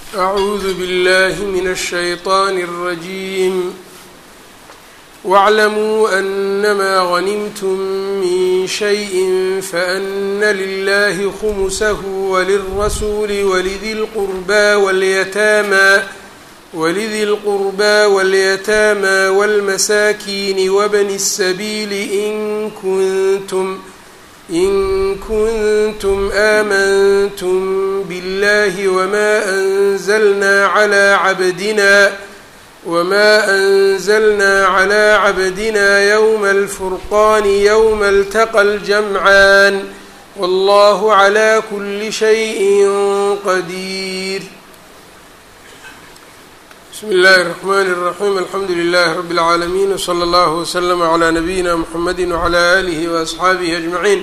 أعوذ بالله من الشيطان الرجيم واعلموا أنما غنمتم من شيء فأن لله خمسه وللرسول ولذي القربى واليتامى ولذي القربى واليتامى والمساكين وابن السبيل إن كنتم إن كنتم آمنتم بالله وما أنزلنا على عبدنا وما أنزلنا على عبدنا يوم الفرقان يوم التقى الجمعان والله على كل شيء قدير بسم الله الرحمن الرحيم الحمdu لله رب العاalمين وصلى الله وسلم على نبيina محمد وعلى آله وأصxaaبه أجمعين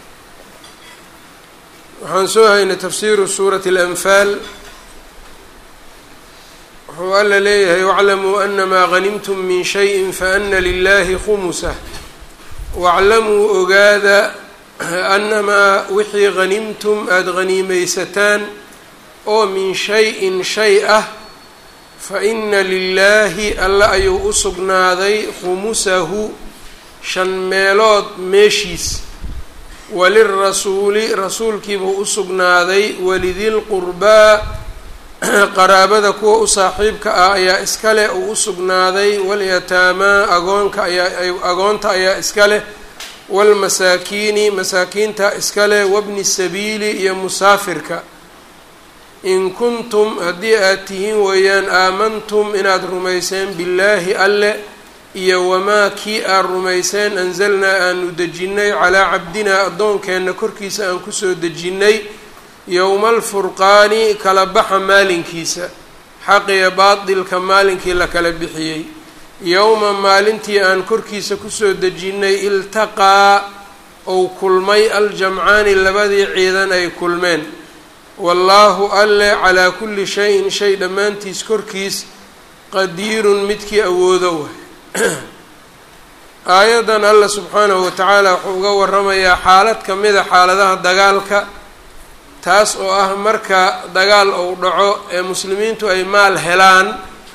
waxaan soo haynay tafsiru suuraة الأنfاal wuxuu alla leeyahay واclamuu أنmaa غنimتm min شhayءi faأna للahi khmسه واclamuu ogaada أnamaa wixii غanimtum aada غaniimeysataan oo min شhayءin shay ah faina lilaahi alle ayuu u sugnaaday khumusahu shan meelood meeshiis walirasuuli rasuulkiibuu u sugnaaday walidilqurbaa qaraabada kuwa u saaxiibka ah ayaa iska leh uu u sugnaaday walyataamaa agoonka ayaa agoonta ayaa iska leh waalmasaakiini masaakiinta iska leh wabni sabiili iyo musaafirka in kuntum haddii aad tihiin weeyaan aamantum inaad rumayseen billaahi alle iyo wamaa kii aad rumayseen anzalnaa aanu dejinnay calaa cabdinaa addoonkeenna korkiisa aan kusoo dejinnay yowma alfurqaani kala baxa maalinkiisa xaqiya baadilka maalinkii la kala bixiyey yowma maalintii aan korkiisa kusoo dejinnay iltaqaa ou kulmay aljamcaani labadii ciidan ay kulmeen wallaahu alle calaa kulli shayin shay dhammaantiis korkiis qadiirun midkii awoodo waay aayaddan alla subxaanahu watacaala wuxuu uga waramayaa xaalad ka mida xaaladaha dagaalka taas oo ah marka dagaal uu dhaco ee muslimiintu ay maal helaan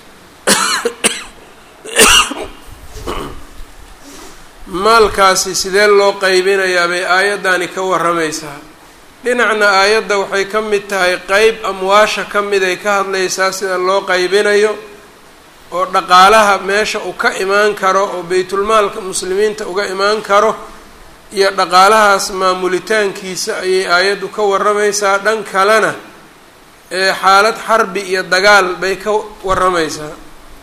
maalkaasi sidee loo qeybinayaa bay aayaddani ka waramaysaa dhinacna aayadda waxay ka mid tahay qeyb amwaasha ka mid ay ka hadlaysaa sida loo qeybinayo oo dhaqaalaha meesha uu ka imaan karo oo baytulmaalka muslimiinta uga imaan karo iyo dhaqaalahaas maamulitaankiisa ayay aayaddu ka waramaysaa dhan kalena ee xaalad xarbi iyo dagaal bay ka waramaysaa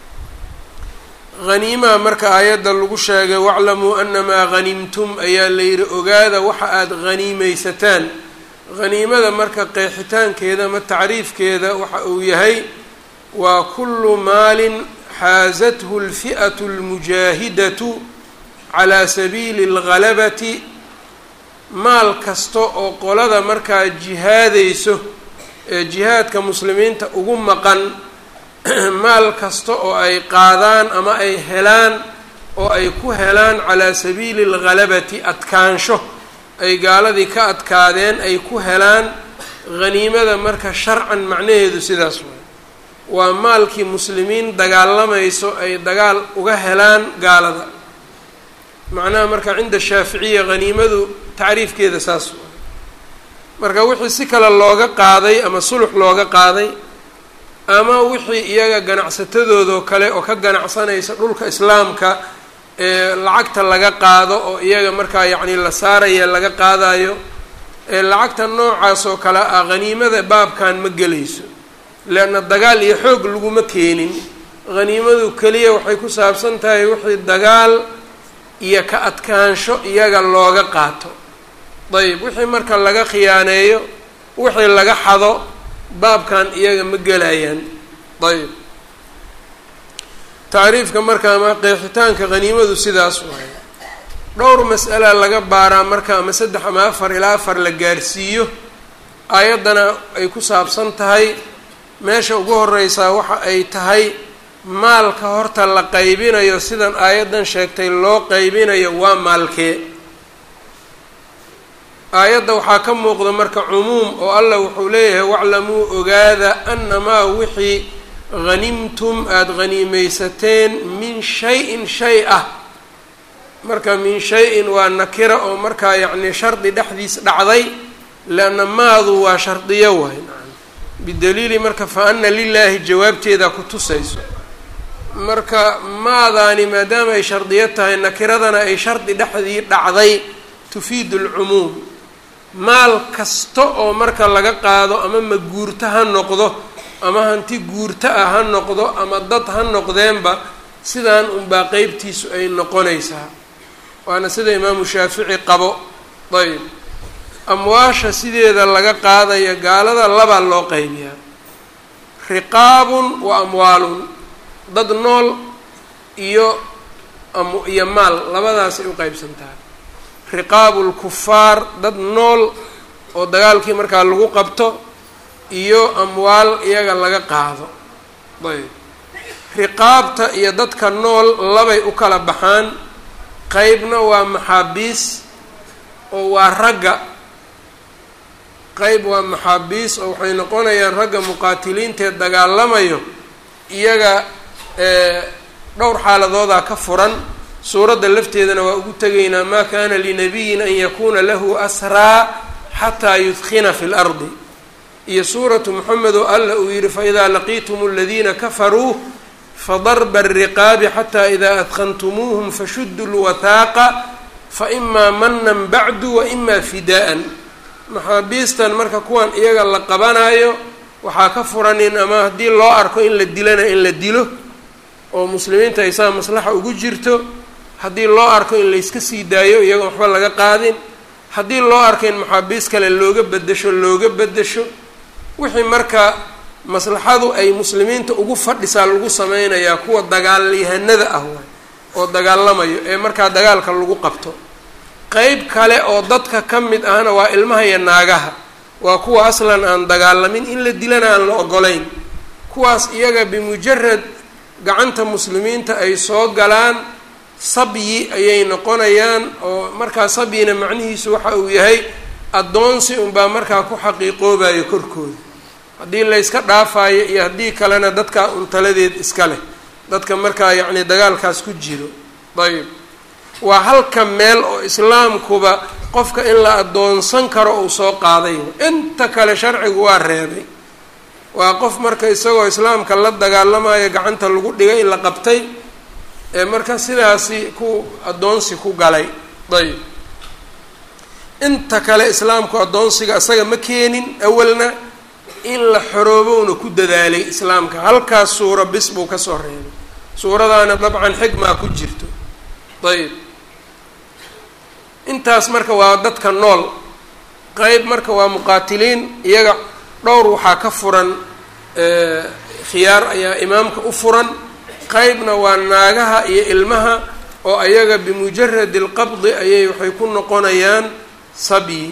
haniimaha marka aayadda lagu sheegay waclamuu anamaa hanimtum ayaa la yidhi ogaada waxa aada haniimeysataan haniimada marka qeexitaankeeda ama tacriifkeeda waxa uu yahay waa kullu maalin xaasathu alfi'atu almujaahidatu calaa sabiili alghalabati maal kasta oo qolada markaa jihaadayso ee jihaadka muslimiinta ugu maqan maal kasta oo ay qaadaan ama ay helaan oo ay ku helaan calaa sabiili alghalabati adkaansho ay gaaladii ka adkaadeen ay ku helaan haniimada marka sharcan macnaheedu sidaas waay waa maalkii muslimiin dagaalamayso ay dagaal uga helaan gaalada macnaha marka cinda shaaficiya haniimadu tacriifkeeda saas waay marka wixii si kale looga qaaday ama sulux looga qaaday ama wixii iyaga ganacsatadoodoo kale oo ka ganacsanaysa dhulka islaamka ee lacagta laga qaado oo iyaga markaa yacni la saaraya laga qaadayo ee lacagta noocaas oo kale ah haniimada baabkan ma gelayso leanna dagaal iyo xoog laguma keenin haniimadu keliya waxay ku saabsan tahay wixii dagaal iyo ka adkaansho iyaga looga qaato dayib wixii marka laga khiyaaneeyo wixii laga xado baabkan iyaga ma gelayaan ayb tacriifka marka ama qeexitaanka haniimadu sidaas waay dhowr mas'ala laga baaraa marka ama saddex ama afar ilaa afar la gaarsiiyo aayaddana ay ku saabsan tahay meesha ugu horeysaa waxa ay tahay maalka horta la qaybinayo sidan aayaddan sheegtay loo qaybinayo waa maalkee aayadda waxaa ka muuqda marka cumuum oo allah wuxuu leeyahay waclamuu ogaada annamaa wixii hanimtum aada haniimeysateen min shay-in shay ah marka min shay-in waa nakira oo markaa yacni shardi dhexdiis dhacday leanna maadu waa shardiyo waay nacam bidaliili marka fa ana lilaahi jawaabteeda ku tusayso marka maadaani maadaama ay shardiyo tahay nakiradana ay shardi dhexdii dhacday tufiidu alcumuum maal kasta oo marka laga qaado ama maguurto ha noqdo ama hanti guurto ah ha noqdo ama dad ha noqdeenba sidaan unbaa qeybtiisu ay noqonaysaa waana sida imaamu shaafici qabo ayb amwaasha sideeda laga qaadaya gaalada labaa loo qeybiyaa riqaabun wa amwaalun dad nool iyo iyo maal labadaasay u qeybsantaha riqaabu lkufaar dad nool oo dagaalkii markaa lagu qabto iyo amwaal iyaga laga qaado ayb riqaabta iyo dadka nool labay u kala baxaan qeybna waa maxaabiis oo waa ragga qeyb waa maxaabiis oo waxay noqonayaan ragga muqaatiliintaee dagaalamayo iyaga dhowr xaaladoodaa ka furan suuradda lafteedana waa ugu tegaynaa maa kana linabiyin an yakuna lahu asraa xataa yudkina fi lardi iyo suuratu moxamed oo alla uu yihi faidaa laqiitum aladiina kafaruu fadarba ariqaabi xataa idaa adkantumuuhum fashudu lwathaaqa faimaa manan bacdu waimaa fidaa'an maxaabiistan marka kuwan iyaga la qabanayo waxaa ka furanin ama haddii loo arko in la dilana in la dilo oo muslimiinta ay saa maslaxa ugu jirto haddii loo arko in layska sii daayo iyagoon waxba laga qaadin haddii loo arko in maxaabiis kale looga bedesho looga bedesho wixii marka maslaxadu ay muslimiinta ugu fadhisaa lagu sameynayaa kuwa dagaalyahanada ah waay oo dagaalamayo ee markaa dagaalka lagu qabto qeyb kale oo dadka ka mid ahna waa ilmaha iyo naagaha waa kuwa aslan aan dagaalamin in la dilana aan la ogolayn kuwaas iyaga bimujarad gacanta muslimiinta ay soo galaan sabyi ayay noqonayaan oo markaa sabyina macnihiisu waxa uu yahay addoonsi unbaa markaa ku xaqiiqoobayo korkooda haddii layska dhaafayo iyo haddii kalena dadkaa untaladeed iska leh dadka markaa yacni dagaalkaas ku jiro ayb waa halka meel oo islaamkuba qofka in la addoonsan karo uu soo qaaday inta kale sharcigu waa reebay waa qof marka isagoo islaamka la dagaalamayo gacanta lagu dhigay la qabtay ee marka sidaasi ku addoonsi ku galay ayb inta kale islaamku addoonsiga isaga ma keenin awalna in la xoroobowna ku dadaalay islaamka halkaas suuro bis buu kasoo reebay suuradaana dabcan xigmaa ku jirto ayb intaas marka waa dadka nool qeyb marka waa muqaatiliin iyaga dhowr waxaa ka furan khiyaar ayaa imaamka u furan qeybna waa naagaha iyo ilmaha oo ayaga bimujaradi alqabdi ayay waxay ku noqonayaan sabyi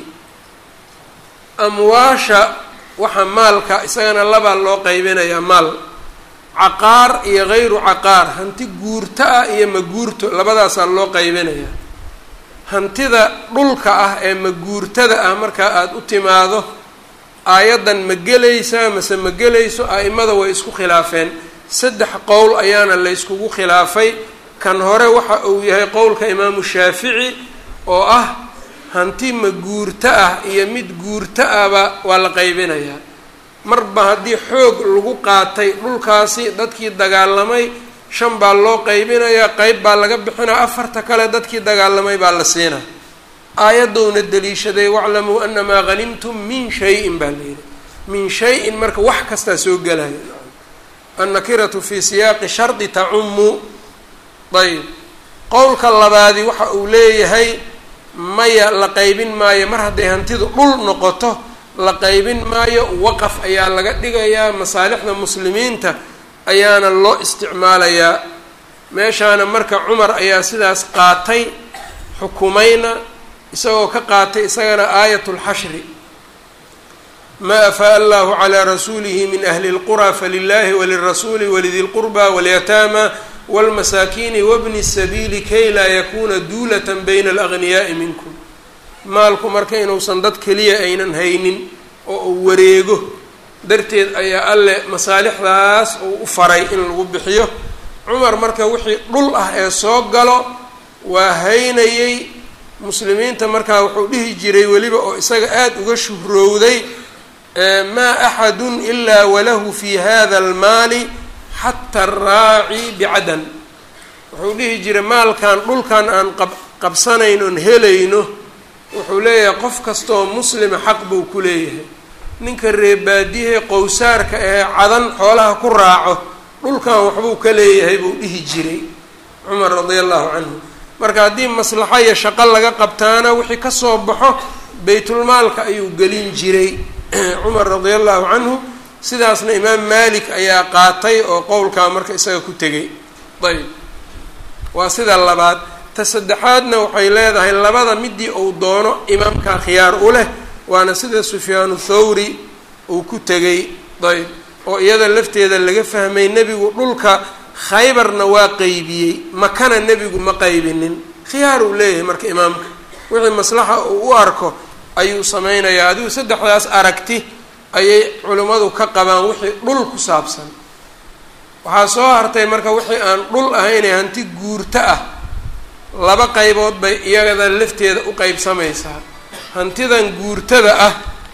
amwaasha waxa maalka isagana labaa loo qeybinayaa maal caqaar iyo hayru caqaar hanti guurto ah iyo maguurto labadaasaa loo qeybinayaa hantida dhulka ah ee maguurtada ah markaa aada u timaado aayaddan ma gelaysaa mase ma gelayso a-imada way isku khilaafeen saddex qowl ayaana la yskugu khilaafay kan hore waxa uu yahay qowlka imaamu shaafici oo ah hanti maguurto ah iyo mid guurto ahba waa la qaybinayaa marba haddii xoog lagu qaatay dhulkaasi dadkii dagaalamay shan baa loo qaybinayaa qeyb baa laga bixinaa afarta kale dadkii dagaalamay baa la siinaa aayadowna daliishaday waclamuu anamaa hanimtum min shayin baa layidhi min shay-in marka wax kastaa soo gelaya annakiratu fi siyaaqi shardi tacumu ayb qowlka labaadi waxa uu leeyahay maya la qaybin maayo mar hadday hantidu dhul noqoto la qaybin maayo waqaf ayaa laga dhigayaa masaalixda muslimiinta ayaana loo isticmaalayaa meeshaana marka cumar ayaa sidaas qaatay xukumayna isagoo ka qaatay isagana aayat lxashri ma afaa allahu calaa rasuulihi min ahli اlqura falilahi walirasuuli walidi lqurba walyataama wاlmasaakiini wabni الsabiili kay laa yakuna duulata bayna alagniyaai minkum maalku marka inuusan dad keliya aynan haynin oo uu wareego darteed ayaa alle masaalixdaas uu u faray in lagu bixiyo cumar marka wixii dhul ah ee soo galo waa haynayey muslimiinta markaa wuxuu dhihi jiray weliba oo isaga aada uga shuhrowday maa axadun ilaa walahu fi hada almaali xata araaci bicadan wuxuu dhihi jiray maalkan dhulkan aan qab qabsanaynoon helayno wuxuu leeyahay qof kastaoo muslima xaq buu ku leeyahay ninka reebaadiyahe qowsaarka ee cadan xoolaha ku raaco dhulkan waxbuu ka leeyahay buu dhihi jiray cumar radia allahu canhu marka haddii maslaxo iyo shaqo laga qabtaana wixii kasoo baxo baytulmaalka ayuu gelin jiray cumar radia allahu canhu sidaasna imaam malik ayaa qaatay oo qowlkaa marka isaga ku tegay ayb waa sida labaad ta saddexaadna waxay leedahay labada midii uu doono imaamkaa khiyaar u leh waana sida sufyaanu thawri uu ku tegay ayb oo iyada lafteeda laga fahmay nebigu dhulka khaybarna waa qeybiyey makana nebigu ma qaybinin khiyaar uu leeyahay marka imaamka wixii maslaxa uu u arko ayuu sameynayaa adigu saddexdaas aragti ayay culimmadu ka qabaan wixii dhul ku saabsan waxaa soo hartay marka wixii aan dhul ahaynee hanti guurto ah laba qaybood bay iyagada lafteeda u qeybsamaysaa hantidan guurtada ah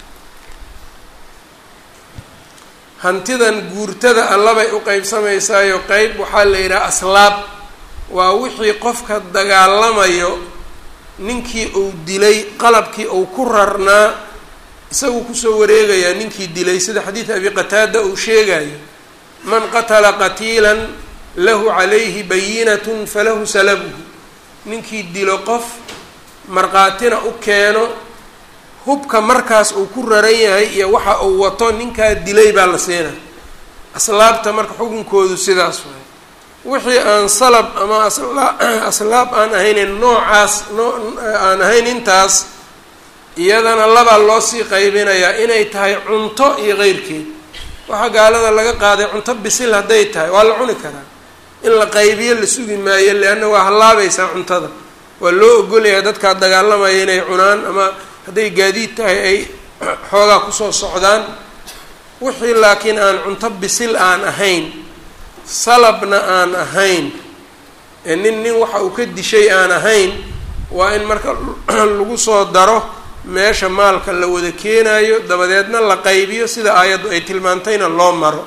hantidan guurtada ah labay u qeybsamaysaayo qeyb waxaa la yidhaha aslaab waa wixii qofka dagaalamayo ninkii uu dilay qalabkii uu ku rarnaa isagu kusoo wareegayaa ninkii dilay sida xadiid abi qataada uu sheegayo man qatala qatiilan lahu calayhi bayinatun falahu salabuhu ninkii dilo qof markhaatina u keeno hubka markaas uu ku raran yahay iyo waxa uu wato ninkaa dilay baa la siina aslaabta marka xukunkoodu sidaas waay wixii aan salab ama aslaab aan ahaynin noocaas noo aan ahayn intaas iyadana labaa loo sii qaybinayaa inay tahay cunto iyo qeyrkeed waxaa gaalada laga qaaday cunto bisil hadday tahay waa la cuni karaa in la qaybiyo la sugi maayo leanna waa hallaabaysaa cuntada waa loo ogolyahay dadkaa dagaalamaya inay cunaan ama hadday gaadiid tahay ay xoogaa kusoo socdaan wixii laakiin aan cunto bisil aan ahayn salabna aan ahayn ee nin nin waxa uu ka dishay aan ahayn waa in marka lagu soo daro meesha maalka la wada keenayo dabadeedna la qaybiyo sida aayaddu ay tilmaantayna loo maro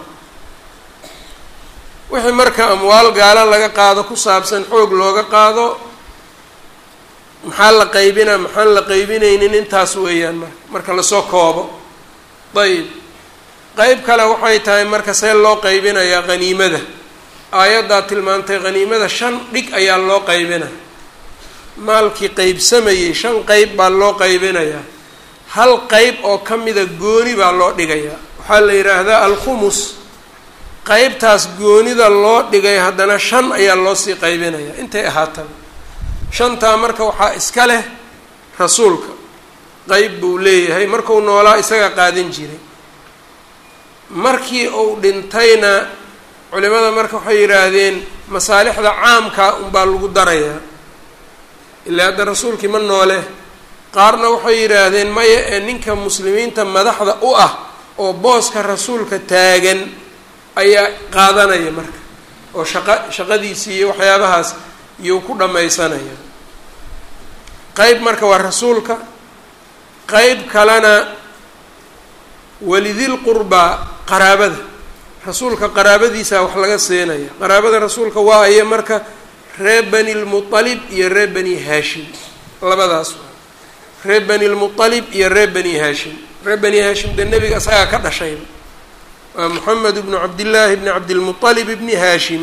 wixii marka amwaal gaalo laga qaado ku saabsan xoog looga qaado maxaa la qaybinaa maxaan la qaybinaynin intaas weeyaan marka marka lasoo koobo ayib qeyb kale waxay tahay marka see loo qaybinayaa qhaniimada aayaddaa tilmaantay qhaniimada shan dhig ayaa loo qaybina maalkii qeybsamayey shan qeyb baa loo qaybinayaa hal qeyb oo ka mida gooni baa loo dhigayaa waxaa la yidhaahdaa alkhumus qeybtaas goonida loo dhigay haddana shan ayaa loo sii qaybinayaa intay ahaataba shantaa marka waxaa iska leh rasuulka qeyb buu leeyahay markuu noolaa isaga qaadan jiray markii uu dhintayna culimada marka waxay yidhaahdeen masaalixda caamkaa unbaa lagu darayaa ilaa hadda rasuulkii ma noole qaarna waxay yidhaahdeen maya ee ninka muslimiinta madaxda u ah oo booska rasuulka taagan ayaa qaadanaya marka oo shaqa shaqadiisii iyo waxyaabahaas iyuu ku dhammaysanaya qeyb marka waa rasuulka qeyb kalena walidil qurbaa qaraabada rasuulka qaraabadiisaa wax laga siinaya qaraabada rasuulka waa aya marka reer bani lmualib iyo reer bani haashim labadaas waa reer bani lmualib iyo reer bani haashim reer bani haashim dee nebiga isagaa ka dhashayba waa moxamed bnu cabdillaahi bni cabdilmualib bni haashim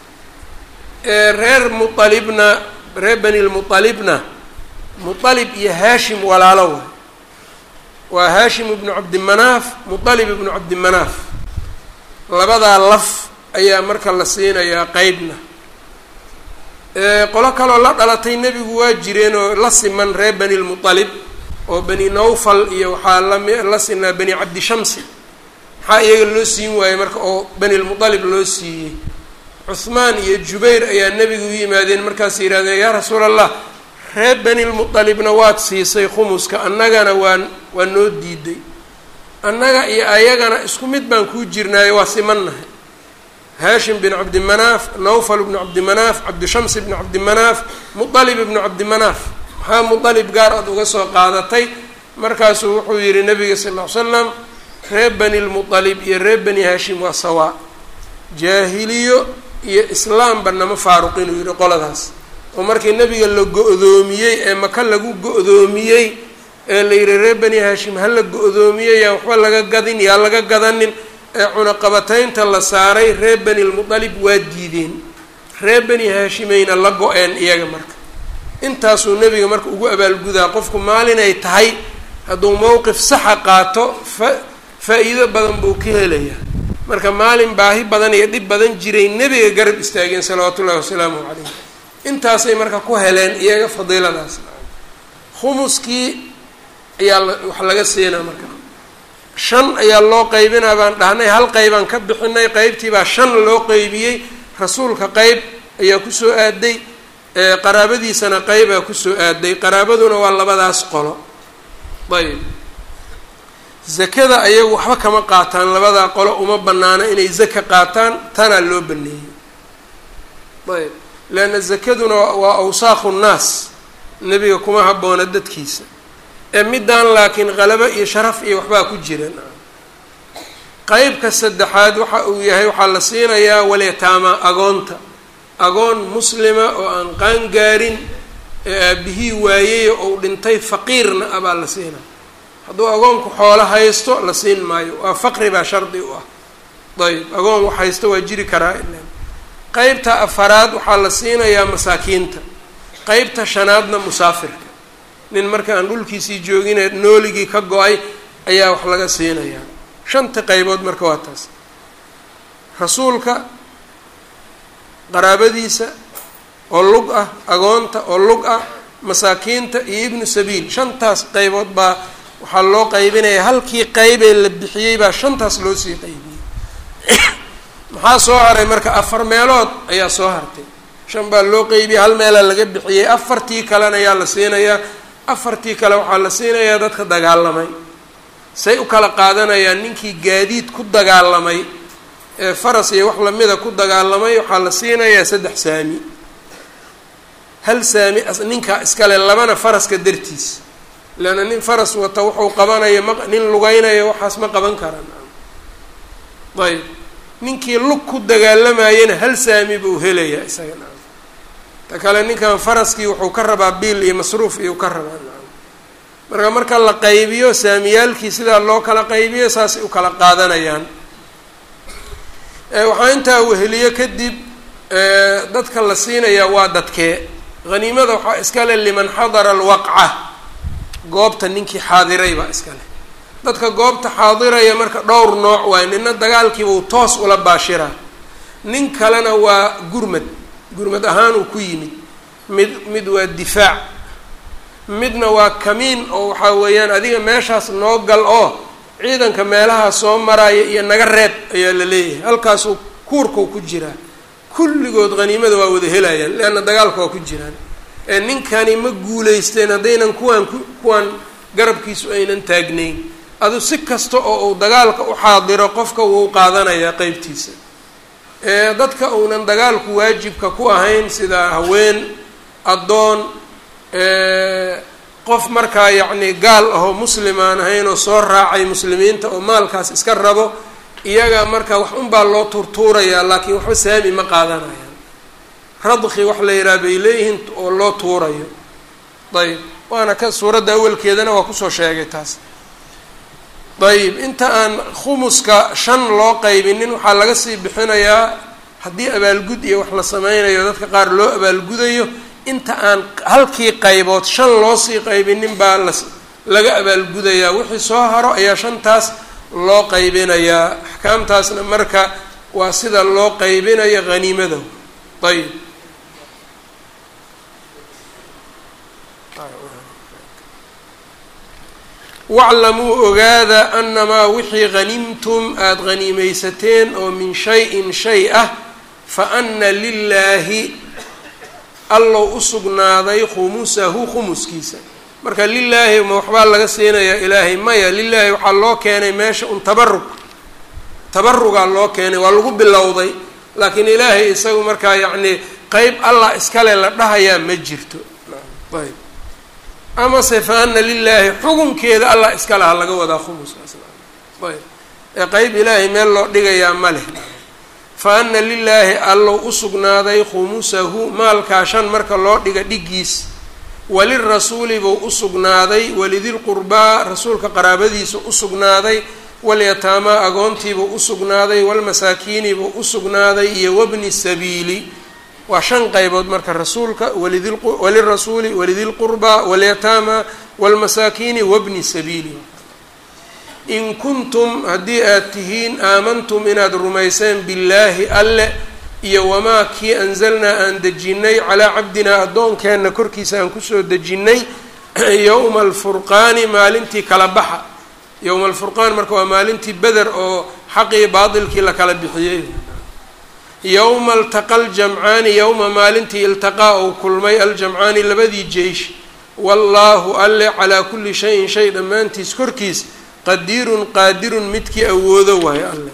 reer mualibna reer bani lmualibna mualib iyo haashim walaalo waay waa haashim ibnu cabdimanaaf mualib ibnu cabdimanaaf labadaa laf ayaa marka la siinayaa qeybna qolo kaloo la dhalatay nebigu waa jireen oo la siman reer bani lmualib oo bani nawfal iyo waxaa lami la sinaa bani cabdishamsi maxaa iyaga loo siin waayey marka oo bani lmualib loo siiyey cuhmaan iyo jubayr ayaa nebigu u yimaadeen markaas yidhahdeen yaa rasuul allah reer bani lmutalibna waad siisay khumuska annagana waan waa noo diiday annaga iyo ayagana isku mid baan kuu jirnaayo waa simannahay haashim bin cabdimanaaf nawfal bnu cabdimanaaf cabdishams bnu cabdimanaaf mualib ibnu cabdimanaaf maxaa mualib gaar aad uga soo qaadatay markaasuu wuxuu yihi nabiga sal ll ly slam reer bani lmualib iyo reer bani haashim waa sawaa jaahiliyo iyo islaamba nama faaruqin uu yihi qoladaas oo markii nabiga la go-doomiyey ee maka lagu go-doomiyey ee la yihi reer bani haashim ha la go-doomiyey yaa waxba laga gadin yaa laga gadanin ee cunaqabataynta la saaray reer bani lmutalib waa diideen reer bani haashimayna la go-een iyaga marka intaasuu nebiga marka ugu abaalgudaa qofku maalin ay tahay hadduu mowqif saxa qaato fa faa-iido badan buu ka helayaa marka maalin baahi badan iyo dhib badan jiray nebiga garab istaageen salawaatu ullahi wasalaamu calayh intaasay marka ku heleen iyaga fadiiladaas khumuskii ayaa wax laga siinaa marka shan ayaa loo qaybinaa baan dhahnay hal qaybaan ka bixinay qeybtii baa shan loo qeybiyey rasuulka qeyb ayaa kusoo aaday qaraabadiisana qeybaa kusoo aaday qaraabaduna waa labadaas qolo ayb zakada ayagu waxba kama qaataan labadaa qolo uma banaano inay zaka qaataan tanaa loo baneeyey ayb leanna zakaduna waa awsaaqu nnaas nebiga kuma habboona dadkiisa ee middaan laakiin qalabo iyo sharaf iyo waxbaa ku jiran qeybka saddexaad waxa uu yahay waxaa la siinayaa walyataama agoonta agoon muslima oo aan qaangaarin ee aabihii waayey ou dhintay faqiirna ah baa la siinaa hadduu agoonku xoolo haysto la siin maayo waa faqri baa shardi u ah ayb agoon wax haysto waa jiri karaa ilan qeybta afaraad waxaa la siinayaa masaakiinta qeybta shanaadna musaafirka nin marka aan dhulkiisii joogine nooligii ka go-ay ayaa wax laga siinayaa shanta qeybood marka waa taas rasuulka qaraabadiisa oo lug ah agoonta oo lug ah masaakiinta iyo ibnu sabiil shantaas qeybood baa waxaa loo qaybinaya halkii qeybee la bixiyey baa shantaas loo sii qaybiyey maxaa soo haray marka afar meelood ayaa soo hartay shan baa loo qeybiyey hal meelaa laga bixiyey afartii kalena ayaa la siinayaa afartii kale waxaa la siinayaa dadka dagaalamay say u kala qaadanayaan ninkii gaadiid ku dagaalamay ee faras iyo wax lamida ku dagaalamay waxaa la siinayaa saddex saami hal saami ninkaa iskale labana faraska dartiis leanna nin faras wata wuxuu qabanayo ma nin lugeynayo waxaas ma qaban karaan ayb ninkii lug ku dagaalamayana hal saami buu helayaa isaga na ta kale ninkan faraskii wuxuu ka rabaa biil iyo masruuf iyuu ka rabaa marka marka la qaybiyo saamiyaalkii sidaa loo kala qaybiyo saasay u kala qaadanayaan waxaa intaa weheliyo kadib dadka la siinayaa waa dadkee haniimada waxaa iskale liman xadara alwaqca goobta ninkii xaadiray baa iskale dadka goobta xaadiraya marka dhowr nooc waay nina dagaalkiibuu toos ula baashiraa nin kalena waa gurmad gurmad ahaan uu ku yimid mid mid waa difaac midna waa kamiin oo waxaa weeyaan adiga meeshaas noo gal oo ciidanka meelaha soo maraya iyo naga reeb ayaa la leeyahay halkaasuu kuurkau ku jiraa kulligood haniimada waa wada helayaan leanna dagaalka waa ku jiraan ee ninkani ma guulaysteen haddaynan kuwaan ku kuwaan garabkiisu aynan taagnayn adu si kasta oo uu dagaalka u xaadiro qofka wuu qaadanayaa qeybtiisa ee dadka uunan dagaalku waajibka ku ahayn sida haween addoon qof markaa yacni gaal ahoo muslim aan ahayn oo soo raacay muslimiinta oo maalkaas iska rabo iyaga marka wax unbaa loo tuurtuurayaa laakiin waxba saami ma qaadanayaan radki wax la yidhaha bay leeyihiin oo loo tuurayo ayb waana ka suuradda awalkeedana waa kusoo sheegay taas ayib inta aan khumuska shan loo qaybinin waxaa laga sii bixinayaa haddii abaalgud iyo wax la sameynayo dadka qaar loo abaalgudayo inta aan halkii qaybood shan loo sii qaybinin baa la laga abaalgudayaa wixii soo haro ayaa shantaas loo qaybinayaa axkaamtaasna marka waa sida loo qaybinayo haniimada ayib waclamuu ogaada anamaa wixii hanimtum aada haniimeysateen oo min shay-in shay ah fa ana lilaahi allow u sugnaaday khumusahu khumuskiisa marka lilaahi ma waxbaa laga siinayaa ilaahay maya lilaahi waxaa loo keenay meesha un tabarug tabarugaa loo keenay waa lagu bilowday laakiin ilaahay isagu markaa yacnii qeyb allah iskale la dhahayaa ma jirto ayb amase fa ana lilaahi xukunkeeda allah iskale ha laga wadaa khumuskaas ayb ee qeyb ilaahay meel loo dhigayaa ma leh fa ana lilaahi allow u sugnaaday khumusahu maalkaa shan marka loo dhiga dhigiis walirasuuli buu u sugnaaday walidilqurbaa rasuulka qaraabadiisa u sugnaaday walyataamaa agoontiibuu u sugnaaday walmasaakiinibuu u sugnaaday iyo wabni sabiili waa shan qaybood marka rasuulka walirasuuli walidilqurbaa walyataamaa walmasaakiini wabni sabiili in kuntum haddii aad tihiin aamantum inaad rumayseen billaahi alle iyo wamaa kii anzalnaa aan dejinnay calaa cabdinaa addoonkeenna korkiisa aan kusoo dejinnay yowma alfurqaani maalintii kala baxa yowma alfurqaan marka waa maalintii beder oo xaqii baatilkii la kala bixiyey yowma altaqa aljamcaani yowma maalintii iltaqaa ou kulmay aljamcaani labadii jeysh wallaahu alle calaa kulli shayin shay dhammaantiis korkiis qadiirun qaadirun midkii awoodo waayo alle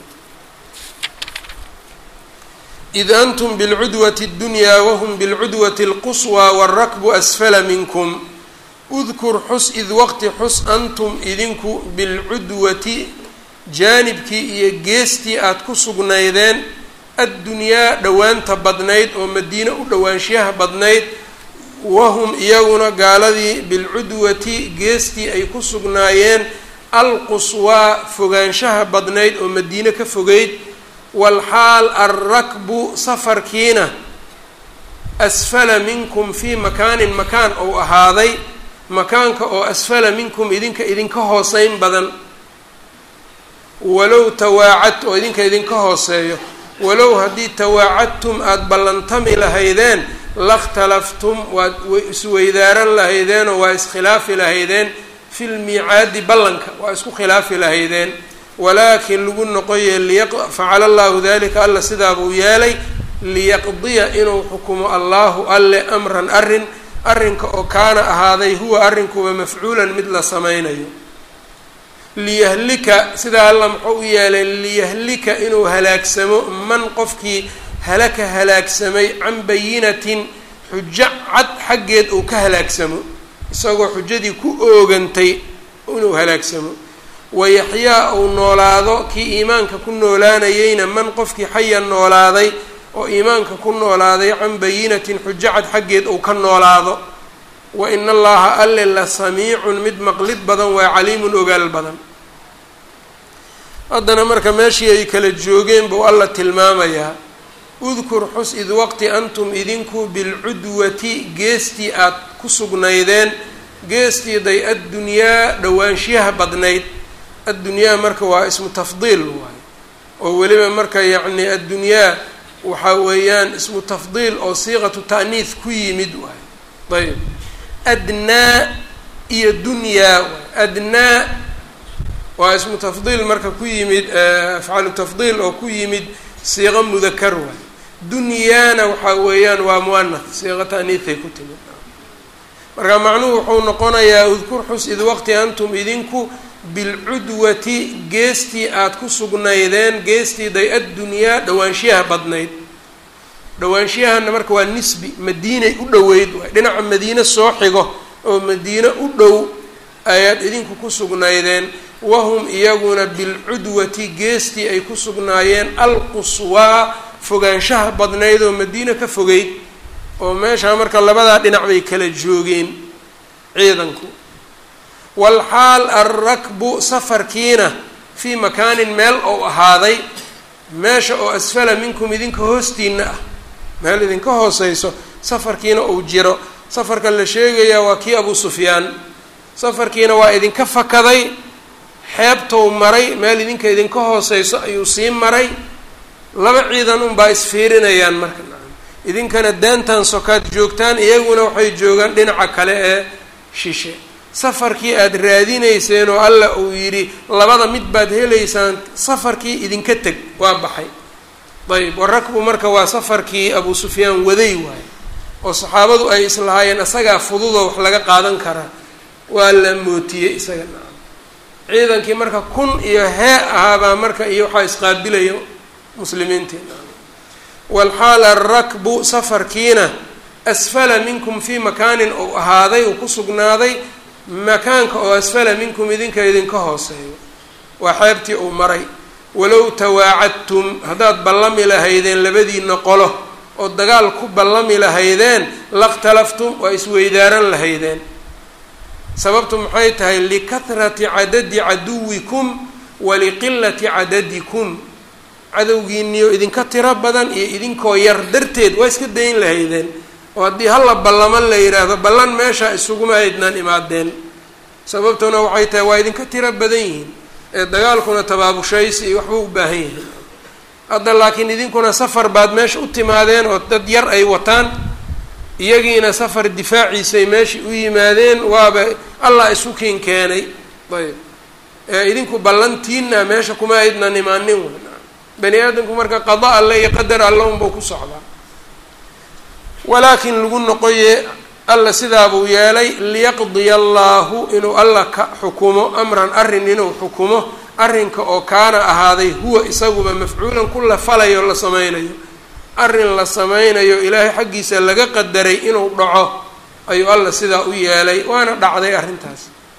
id antum bilcudwati اddunyaa wahum bilcudwati اlquswaa wاlrakbu asfala minkum udkur xus id waqti xus antum idinku bilcudwati jaanibkii iyo geestii aada ku sugnaydeen addunyaa dhowaanta badnayd oo madiine u dhowaanshiyaha badnayd wahum iyaguna gaaladii bilcudwati geestii ay ku sugnaayeen alquswaa fogaanshaha badnayd oo madiine ka fogeyd walxaal alrakbu safarkiina asfala minkum fii makaanin makaan ou ahaaday makaanka oo asfala minkum idinka idinka hooseyn badan walow tawaacad oo idinka idinka hooseeyo walow haddii tawaacadtum aada ballantami lahaydeen lakhtalaftum waad isweydaaran lahaydeenoo waa iskhilaafi lahaydeen fi lmiicaadi ballanka waa isku khilaafi lahaydeen walaakin lagu noqoye facala allahu dalika alla sidaabuu yeelay liyaqdiya inuu xukumo allahu alle amran arrin arrinka oo kaana ahaaday huwa arrinkuba mafcuulan mid la sameynayo liyahlika sidaa alla muxuu u yeelay liyahlika inuu halaagsamo man qofkii halaka halaagsamay can bayinatin xujo cad xaggeed uu ka halaagsamo isagoo xujadii ku oogantay inuu halaagsamo wayaxyaa uu noolaado kii iimaanka ku noolaanayeyna man qofkii xaya noolaaday oo iimaanka ku noolaaday can bayinatin xujo cad xaggeed uu ka noolaado wa ina allaha alle la samiicun mid maqlid badan waa caliimun ogaal badan haddana marka meeshii ay kala joogeen buu alla tilmaamayaa udkur xus id waqti antum idinku bilcudwati geestii aad ku sugnaydeen geestiiday addunyaa dhowaanshiyaha badnayd addunyaa marka waa ismu tafdiil waayo oo weliba marka yacni addunyaa waxaa weeyaan ismu tafdiil oo siiqatu ta'niis ku yimid waayo ayb adnaa iyo dunyaa waay adnaa waa ismu tafdiil marka ku yimid afcalu tafdiil oo ku yimid siiqo mudakar waay dunyaana waxaa weeyaan waa muanath siiqo ta'niisay ku timid marka macnuhu wuxuu noqonayaa udkur xus id waqti antum idinku bilcudwati geestii aada ku sugnaydeen geestiiday addunyaa dhowaanshiyaha badnayd dhowaanshiyahana marka waa nisbi madiinay u dhoweyd waay dhinaca madiine soo xigo oo madiine u dhow ayaad idinku ku sugnaydeen wahum iyaguna bilcudwati geestii ay ku sugnaayeen alquswaa fogaanshaha badnayd oo madiine ka fogeyd oo meeshaa marka labadaa dhinac bay kala joogeen ciidanku walxaal alrakbu safarkiina fii makaanin meel ou ahaaday meesha oo asfala minkum idinka hoostiina ah meel idinka hooseyso safarkiina uu jiro safarka la sheegayaa waa kii abu sufyaan safarkiina waa idinka fakaday xeebtou maray meel idinka idinka hooseyso ayuu sii maray laba ciidan unbaa isfiirinayaan marka idinkana daantan sokaad joogtaan iyaguna waxay joogaan dhinaca kale ee shishe safarkii aada raadinayseen oo alla uu yidhi labada mid baad helaysaan safarkii idinka teg waa baxay ayb warakbu marka waa safarkii abu sufyaan waday waaye oo saxaabadu ay islahaayeen isagaa fududoo wax laga qaadan karaa waa la mootiyey isaga nacam ciidankii marka kun iyo hee ahaabaa marka iyo waxaa isqaabilaya muslimiintii nacam walxaala arakbu safarkiina asfala minkum fii makaanin ou ahaaday uu ku sugnaaday makaanka oo asfala minkum idinka idinka hooseeyo waa xeebtii uu maray walow tawaacadtum haddaad ballami lahaydeen labadiina qolo oo dagaal ku ballami lahaydeen lakhtalaftum waa isweydaaran lahaydeen sababtu maxay tahay likahrati cadadi caduwikum waliqilati cadadikum cadowgiiniyo idinka tiro badan iyo idinkoo yar darteed waa iska dayn lahaydeen oo haddii halla ballaman la yidhaahdo ballan meesha isuguma haydnaan imaadeen sababtuna waxay tahay waa idinka tiro badan yihiin ee dagaalkuna tabaabushaysi iyo waxba u baahan yahay hadda laakiin idinkuna safar baad meesha u timaadeen oo dad yar ay wataan iyagiina safar difaaciisay meeshai u yimaadeen waaba allah isu kiin keenay ayb ee idinku ballantiina meesha kuma aydnan imaanin w bani aadamku marka qada alle iyo qadar alle unbau ku socdaa walaakin lagu noqoye alla sidaabuu yeelay liyaqdiya allaahu inuu alla ka xukumo amran arrin inuu xukumo arrinka oo kaana ahaaday huwa isaguba mafcuulan ku la falayo la sameynayo arrin la sameynayo ilaahay xaggiisa laga qadaray inuu dhaco ayuu alla sidaa u yeelay waana dhacday arrintaas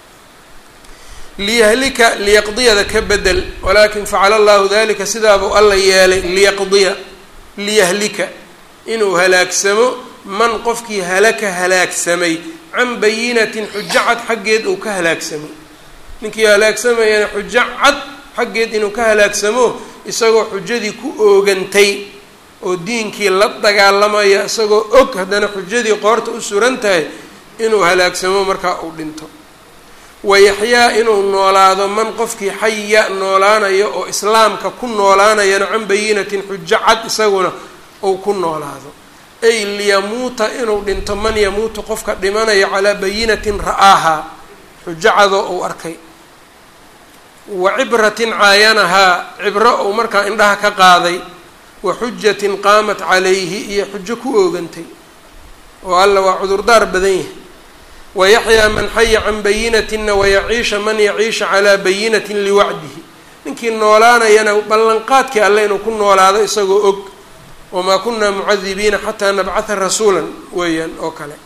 liyahlika liyaqdiyada ka bedel walaakin facala allahu dalika sidaabuu alla yeelay liyaqdiya liyahlika inuu halaagsamo man qofkii halaka halaagsamay can bayinatin xujo cad xaggeed uu ka halaagsamay ninkii halaagsamayana xujo cad xaggeed inuu ka halaagsamo isagoo xujadii ku oogantay oo diinkii la dagaalamaya isagoo og haddana xujadii qoorta u suran tahay inuu halaagsamo markaa uu dhinto wayaxyaa inuu noolaado man qofkii xaya noolaanayo oo islaamka ku noolaanayana can bayinatin xujo cad isaguna uu ku noolaado ay liyamuuta inuu dhinto man yamuutu qofka dhimanayo calaa bayinatin ra'aahaa xujo cadoo uu arkay wa cibratin caayanahaa cibro uu markaa indhaha ka qaaday wa xujatin qaamat calayhi iyo xujo ku oogantay oo alla waa cudurdaar badan yahay wayaxyaa man xaya can bayinatina wayaciisha man yaciisha calaa bayinatin liwacdihi ninkii noolaanayana ballanqaadkii alle inuu ku noolaado isagoo og wamaa kunaa mucadibiina xataa nabcatha rasuulan weeyaan oo kale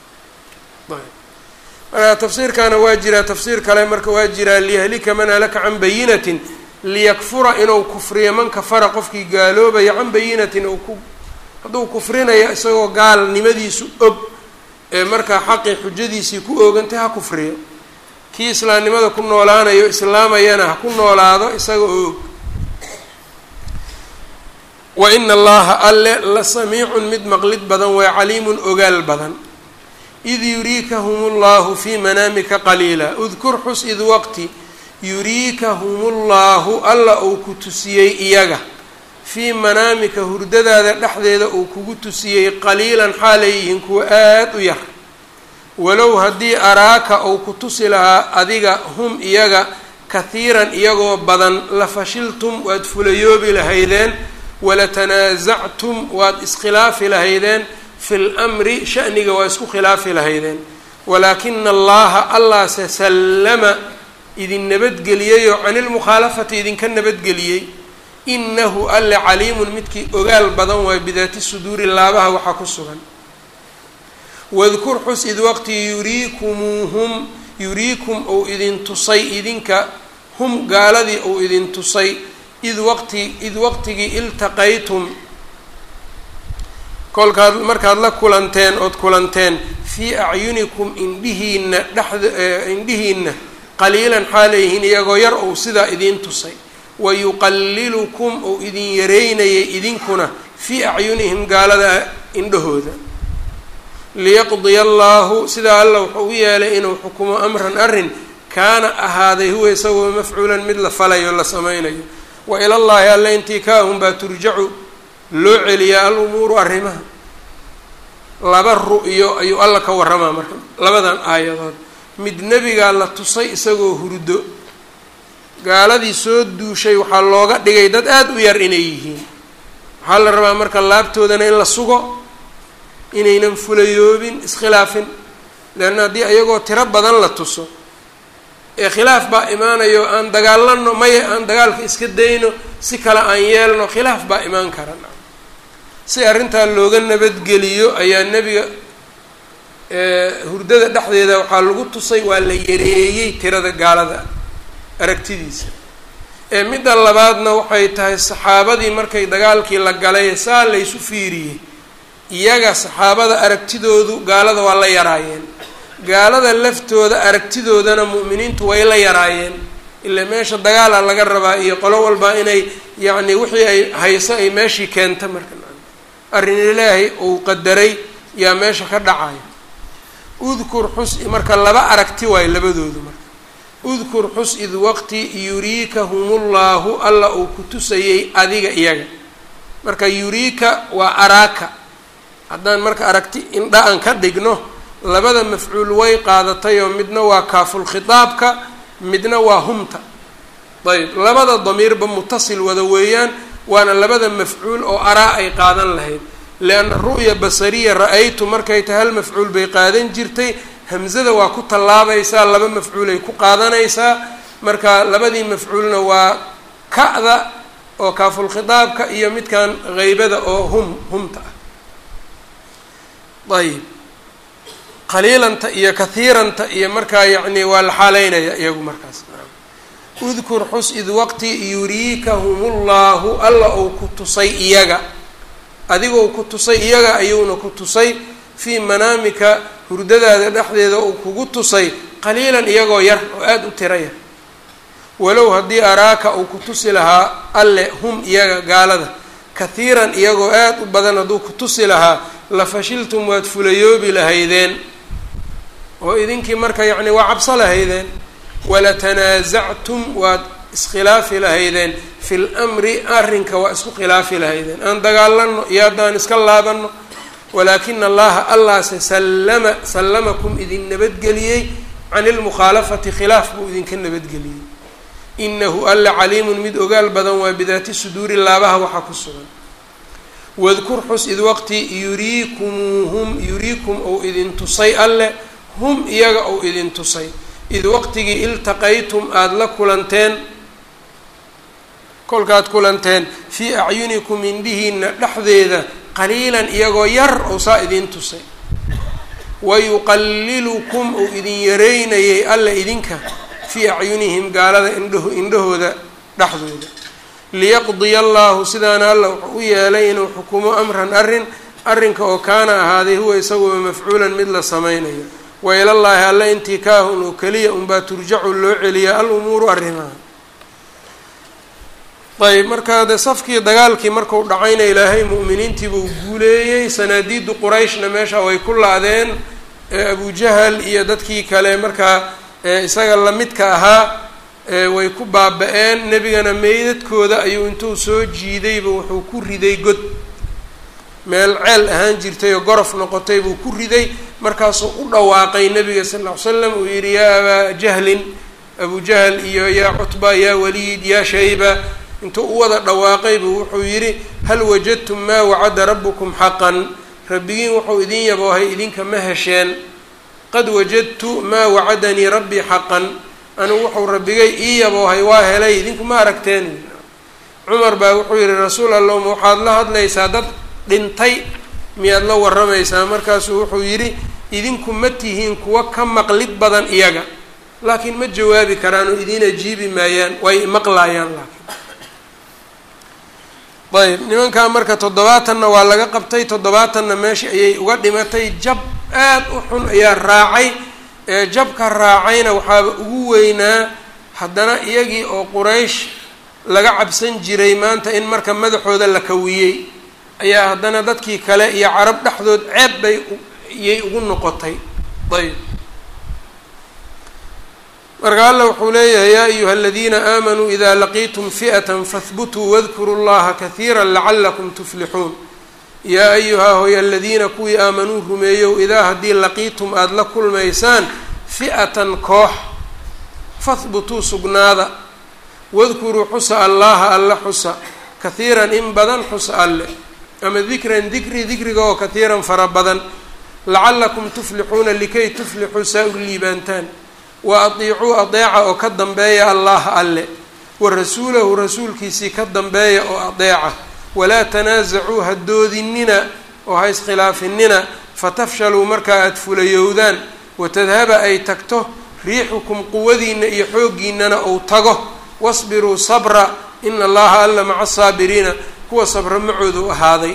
marka tafsiirkaana waa jiraa tafsiir kale marka waa jiraa liyahlika man halaka can bayinatin liyakfura inuu kufriyo man kafara qofkii gaaloobaya can bayinatin uu ku hadduu kufrinayo isagoo gaalnimadiisu og ee markaa xaqii xujadiisii ku oogantay ha kufriyo kii islaamnimada ku noolaanayo islaamayana ha ku noolaado isaga oo og wa ina allaha alle la samiicun mid maqlid badan waa caliimun ogaal badan id yuriikahum llahu fii manaamika qaliila udkur xus id waqti yuriikahum llahu alla uu ku tusiyey iyaga fii manaamika hurdadaada dhexdeeda uu kugu tusiyey qaliilan xaalay yihiin kuwa aada u yar walow haddii araaka uu ku tusi lahaa adiga hum iyaga kahiiran iyagoo badan la fashiltum waad fulayoobi lahaydeen walatanaasactum waad iskhilaafi lahaydeen fi lmri shaniga waa isku khilaafi lahaydeen walaakina allaha allaase sallama idin nabadgeliyey oo cani lmukhaalafati idinka nabadgeliyey inahu alle caliimun midkii ogaal badan waayo bidaati suduuri laabaha waxaa ku sugan wadkur xus id waqti yuriikumuuhum yuriikum ou idin tusay idinka hum gaaladii ou idin tusay id waqti id waqtigii iltaqaytum kolkaad markaad la kulanteen ood kulanteen fii acyunikum indhihiina dhexda indhihiina qaliilan xaalayhiin iyagoo yar ou sidaa idiin tusay wayuqalilukum ou idin yareynayay idinkuna fii acyunihim gaalada indhahooda liyaqdiya allaahu sidaa alla wuxuu u yeelay inuu xukumo amran arrin kaana ahaaday huwa isagoo mafcuulan mid la falayo la sameynayo wa ilallaahi alla intii kaahum baa turjacu loo celiyaa al umuuru arrimaha laba ru-yo ayuu alla ka warramaa marka labadan aayadood mid nebigaa la tusay isagoo hurdo gaaladii soo duushay waxaa looga dhigay dad aada u yar inay yihiin waxaa la rabaa marka laabtoodana in la sugo inaynan fulayoobin iskhilaafin leanna haddii iyagoo tiro badan la tuso ee khilaaf baa imaanayo aan dagaalano maya aan dagaalka iska dayno si kale aan yeelno khilaaf baa imaan kara si arrintaa looga nabadgeliyo ayaa nebiga hurdada dhexdeeda waxaa lagu tusay waa la yareeyey tirada gaalada aragtidiisa ee midda labaadna waxay tahay saxaabadii markay dagaalkii la galay saa laysu fiiriyey iyaga saxaabada aragtidoodu gaalada waa la yaraayeen gaalada laftooda aragtidoodana mu'miniintu way la yaraayeen ilaa meesha dagaala laga rabaa iyo qolo walba inay yacni wixii ay hayso ay meeshii keenta marka arrin ilaahay uu qadaray yaa meesha ka dhacaya udkur xus marka laba aragti waayo labadoodu marka udkur xus id waqti yuriikahumullahu alla uu ku tusayey adiga iyaga marka yuriika waa araaka haddaan marka aragti indha aan ka dhigno labada mafcuul way qaadatay oo midna waa kaafulkhitaabka midna waa humta ayb labada damiirba mutasil wada weeyaan waana labada mafcuul oo araa ay qaadan lahayd lianna ru'ya basariya ra-aytu markay tahay hal mafcuul bay qaadan jirtay hamzada waa ku tallaabaysaa laba mafcuulay ku qaadanaysaa marka labadii mafcuulna waa ka'da oo kaafulkhitaabka iyo midkan haybada oo hum humta ah ayib qaliilanta iyo kahiiranta iyo markaa yacni waa la xaaleynaya iyagu markaas udkur xus id waqti yuriikahumullahu alla uu ku tusay iyaga adigou ku tusay iyaga ayuuna ku tusay fii manaamika hurdadaada dhexdeeda uu kugu tusay qaliilan iyagoo yar oo aada u tira yar walow haddii araaka uu ku tusi lahaa alle hum iyaga gaalada kahiiran iyagoo aada u badan hadduu ku tusi lahaa la fashiltum waad fulayoobi lahaydeen oo idinkii marka yacni waa cabso lahaydeen walatanaasactum waad iskhilaafi lahaydeen fi lmri arrinka waa isku khilaafi lahaydeen aan dagaalano iyo haddaan iska laabano walaakina allaha allaase sallama sallamakum idin nabadgeliyey can ilmukhaalafati khilaaf buu idinka nabadgeliyey inahu alla caliimun mid ogaal badan waa bidaati suduuri laabaha waxaa ku sugan wadkur xus id waqti yuriikumuuhum yuriikum ou idin tusay alle hum iyaga ou idin tusay id waqtigii iltaqaytum aada la kulanteen kolkaad kulanteen fii acyunikum indhihiina dhexdeeda qaliilan iyagoo yar ou saa idin tusay wayuqallilukum ou idin yareynayay alla idinka fii acyunihim gaalada indhaho indhahooda dhexdooda liyaqdiya allaahu sidaana alla wuxuu u yeelay inuu xukumo amran arrin arrinka oo kaana ahaaday huwa isaguba mafcuulan mid la samaynayo wailallaahi alle intii kaahun oo keliya unbaa turjacu loo celiyaa al umuuru arrimaha ayb markaa de safkii dagaalkii marku dhacayna ilaahay mu'miniintiibuu guuleeyey sanaadiidu qurayshna meesha way ku la-deen abujahal iyo dadkii kale markaa isaga lamidka ahaa way ku baaba-een nebigana meydadkooda ayuu intuu soo jiidayba wuxuu ku riday god meel ceel ahaan jirtay oo gorof noqotay buu ku riday markaasuu u dhawaaqay nebiga sal ll ly slam uu yidhi yaa abaa jahlin abu jahl iyo yaa cutba yaa waliid yaa shayba intuu u wada dhawaaqay buu wuxuu yidhi hal wajadtum maa wacada rabbukum xaqan rabbigiin wuxuu idin yaboohay idinka ma hesheen qad wajadtu maa wacadanii rabbii xaqan anigu wuxuu rabbigay ii yaboohay waa helay idinku ma aragteen cumar baa wuxuu yidhi rasuul allah ma waxaad la hadlaysaa dad dhintay miyaad la warramaysaa markaasuu wuxuu yidhi idinku ma tihiin kuwa ka maqlid badan iyaga laakiin ma jawaabi karaan oo idiin ajiibi maayaan way maqlaayaan laakiin ayb nimankaa marka toddobaatanna waa laga qabtay toddobaatanna meesha ayay uga dhimatay jab aad u xun ayaa raacay ee jabka raacayna waxaaba ugu weynaa haddana iyagii oo quraysh laga cabsan jiray maanta in marka madaxooda la kawiyey ayaa haddana dadkii kale iyo carab dhexdood ceeb bay iyay ugu noqotay ayb marka alla wuxuu leeyahay yaa ayuha aladiina aamanuu ida laqiitum fi'ata fahbutuu wadkuruu llaha kahiira lacalakum tuflixuun yaa ayuhaa hoy aladiina kuwii aamanuu rumeeyow idaa haddii laqiitum aada la kulmaysaan fi'atan koox fahbutuu sugnaada wadkuruu xusa allaha alla xusa kahiiran in badan xusa alle ama dikran dikri dikriga oo katiiran fara badan lacalakum tuflixuuna likay tuflixuu saa u liibaantaan wa adiicuu adeeca oo ka dambeeya allaha alle wa rasuulahu rasuulkiisii ka dambeeya oo adeeca walaa tanaasacuu ha doodinina oo ha iskhilaafinina fatafshaluu markaa aada fulayowdaan watadhaba ay tagto riixukum quwadiina iyo xooggiinana ou tago wasbiruu sabra ina allaha alla maca asaabiriina kuwa sabra macoodu ahaaday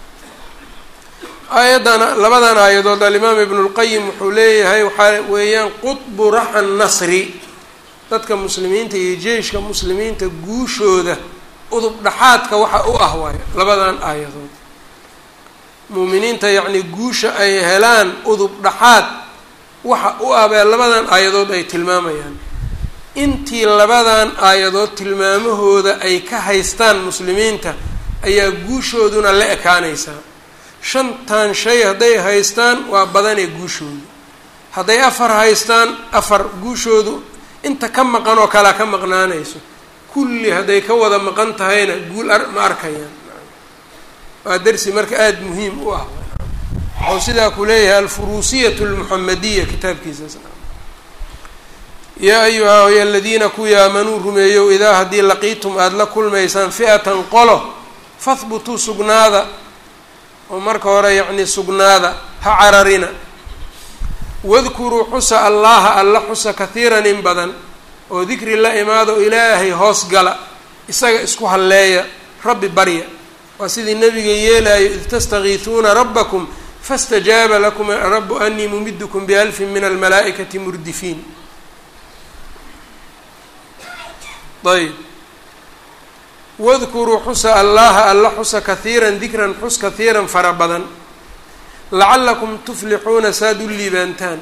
aayaddan labadan aayadood alimaam ibnulqayim wuxuu leeyahay waxaa weeyaan qudbu raxa nasri dadka muslimiinta iyo jeyshka muslimiinta guushooda udub dhaxaadka waxa u ah waayo labadan aayadood muuminiinta yacnii guusha ay helaan udub dhaxaad waxa u ah bee labadan aayadood ay tilmaamayaan intii labadan aayadood tilmaamahooda ay ka haystaan muslimiinta ayaa guushooduna la ekaanaysaa shantan shay hadday haystaan waa badanee guushoodu hadday afar haystaan afar guushoodu inta ka maqan oo kalea ka maqnaanayso kulli hadday ka wada maqan tahayna guul ma arkayaan waa darsi marka aada muhiim u ah wuxuu sidaa ku leeyahay alfuruusiyatu almuxamadiya kitaabkiisaas yaa ayuha y aladiina kuwii aamanuu rumeeyow idaa haddii laqiitum aada la kulmaysaan fi'atan qolo fahbutuu sugnaada oo marka hore yacni sugnaada ha cararina wadkuruu xusa allaha alla xusa kahiiran in badan oo dikri la imaado ilaahay hoos gala isaga isku halleeya rabbi barya waa sidii nabiga yeelayo id tastakiisuuna rabbakum fastajaaba lakum rabu anii mumidkum bialfin min almalaa'ikati murdifiin ayb wadkuruu xusa allaha alla xusa kahiiran dikran xus kahiiran fara badan lacalakum tuflixuuna saad u liibaantaan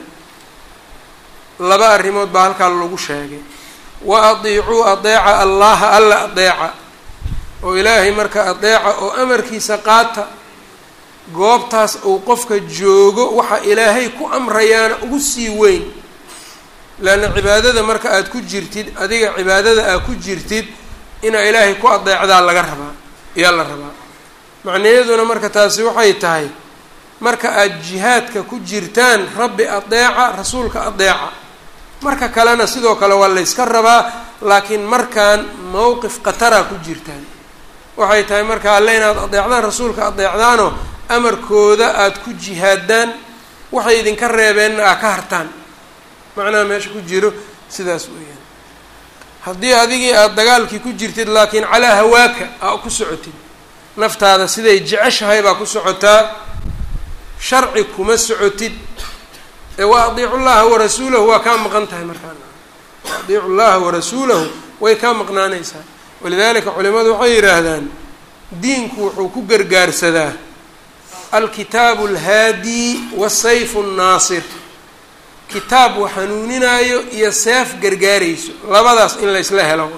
laba arrimood baa halkaa lagu sheegay wa adiicuu adeeca allaha alla adeeca oo ilaahay marka adeeca oo amarkiisa qaata goobtaas uu qofka joogo waxa ilaahay ku amrayaana ugu sii weyn leanna cibaadada marka aada ku jirtid adiga cibaadada aad ku jirtid inaa ilaahay ku adeecdaa laga rabaa ayaa la rabaa macnayaduna marka taasi waxay tahay marka aada jihaadka ku jirtaan rabbi adeeca rasuulka adeeca marka kalena sidoo kale waa layska rabaa laakiin markaan mowqif qataraa ku jirtaan waxay tahay marka alle inaad adeecdaan rasuulka adeecdaanoo amarkooda aada ku jihaadaan waxay idinka reebeenna aa ka hartaan macnaha meesha ku jiro sidaas weeyaan haddii adigii aada dagaalkii ku jirtid laakiin calaa hawaaka aa ku socotid naftaada siday jeceshahay baa ku socotaa sharci kuma socotid ee wa adiicu llaha warasuulahu waa kaa maqan tahay markaa wa adiicu llaha warasuulahu way kaa maqnaanaysaa walidalika culimadu waxay yidhaahdaan diinku wuxuu ku gargaarsadaa alkitaabu alhaadi wasayfu nnaasir kitaab wax hanuuninaayo iyo seef gargaarayso labadaas in laysla helo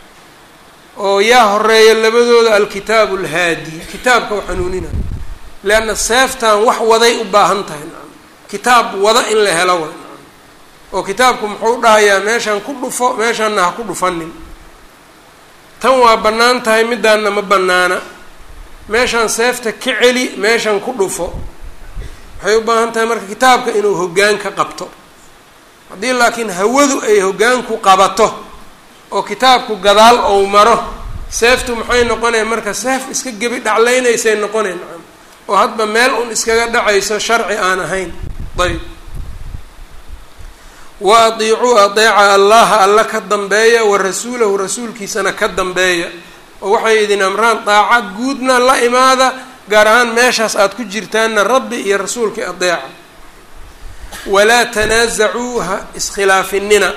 oo yaa horeeya labadooda alkitaabu alhaadi kitaabka wax hanuuninayo leanna seeftan wax waday u baahan tahay nacam kitaab wada in la helo way nacam oo kitaabku muxuu dhahayaa meeshaan ku dhufo meeshaanna ha ku dhufanin tan waa bannaan tahay midaanna ma bannaana meeshaan seefta ka celi meeshan ku dhufo waxay u baahan tahay marka kitaabka inuu hoggaan ka qabto haddii laakiin hawadu ay hoggaanku qabato oo kitaabku gadaal ou maro seeftu maxay noqonaya marka seef iska gebi dhaclaynaysay noqonay nacam oo hadba meel un iskaga dhacayso sharci aan ahayn ayb wa adiicuu adeeca allaha alla ka dambeeya wa rasuulahu rasuulkiisana ka dambeeya oo waxay idin amraan daaca guudna la imaada gaar ahaan meeshaas aada ku jirtaanna rabbi iyo rasuulkii adeeca walaa tanaasacuu ha iskhilaafinina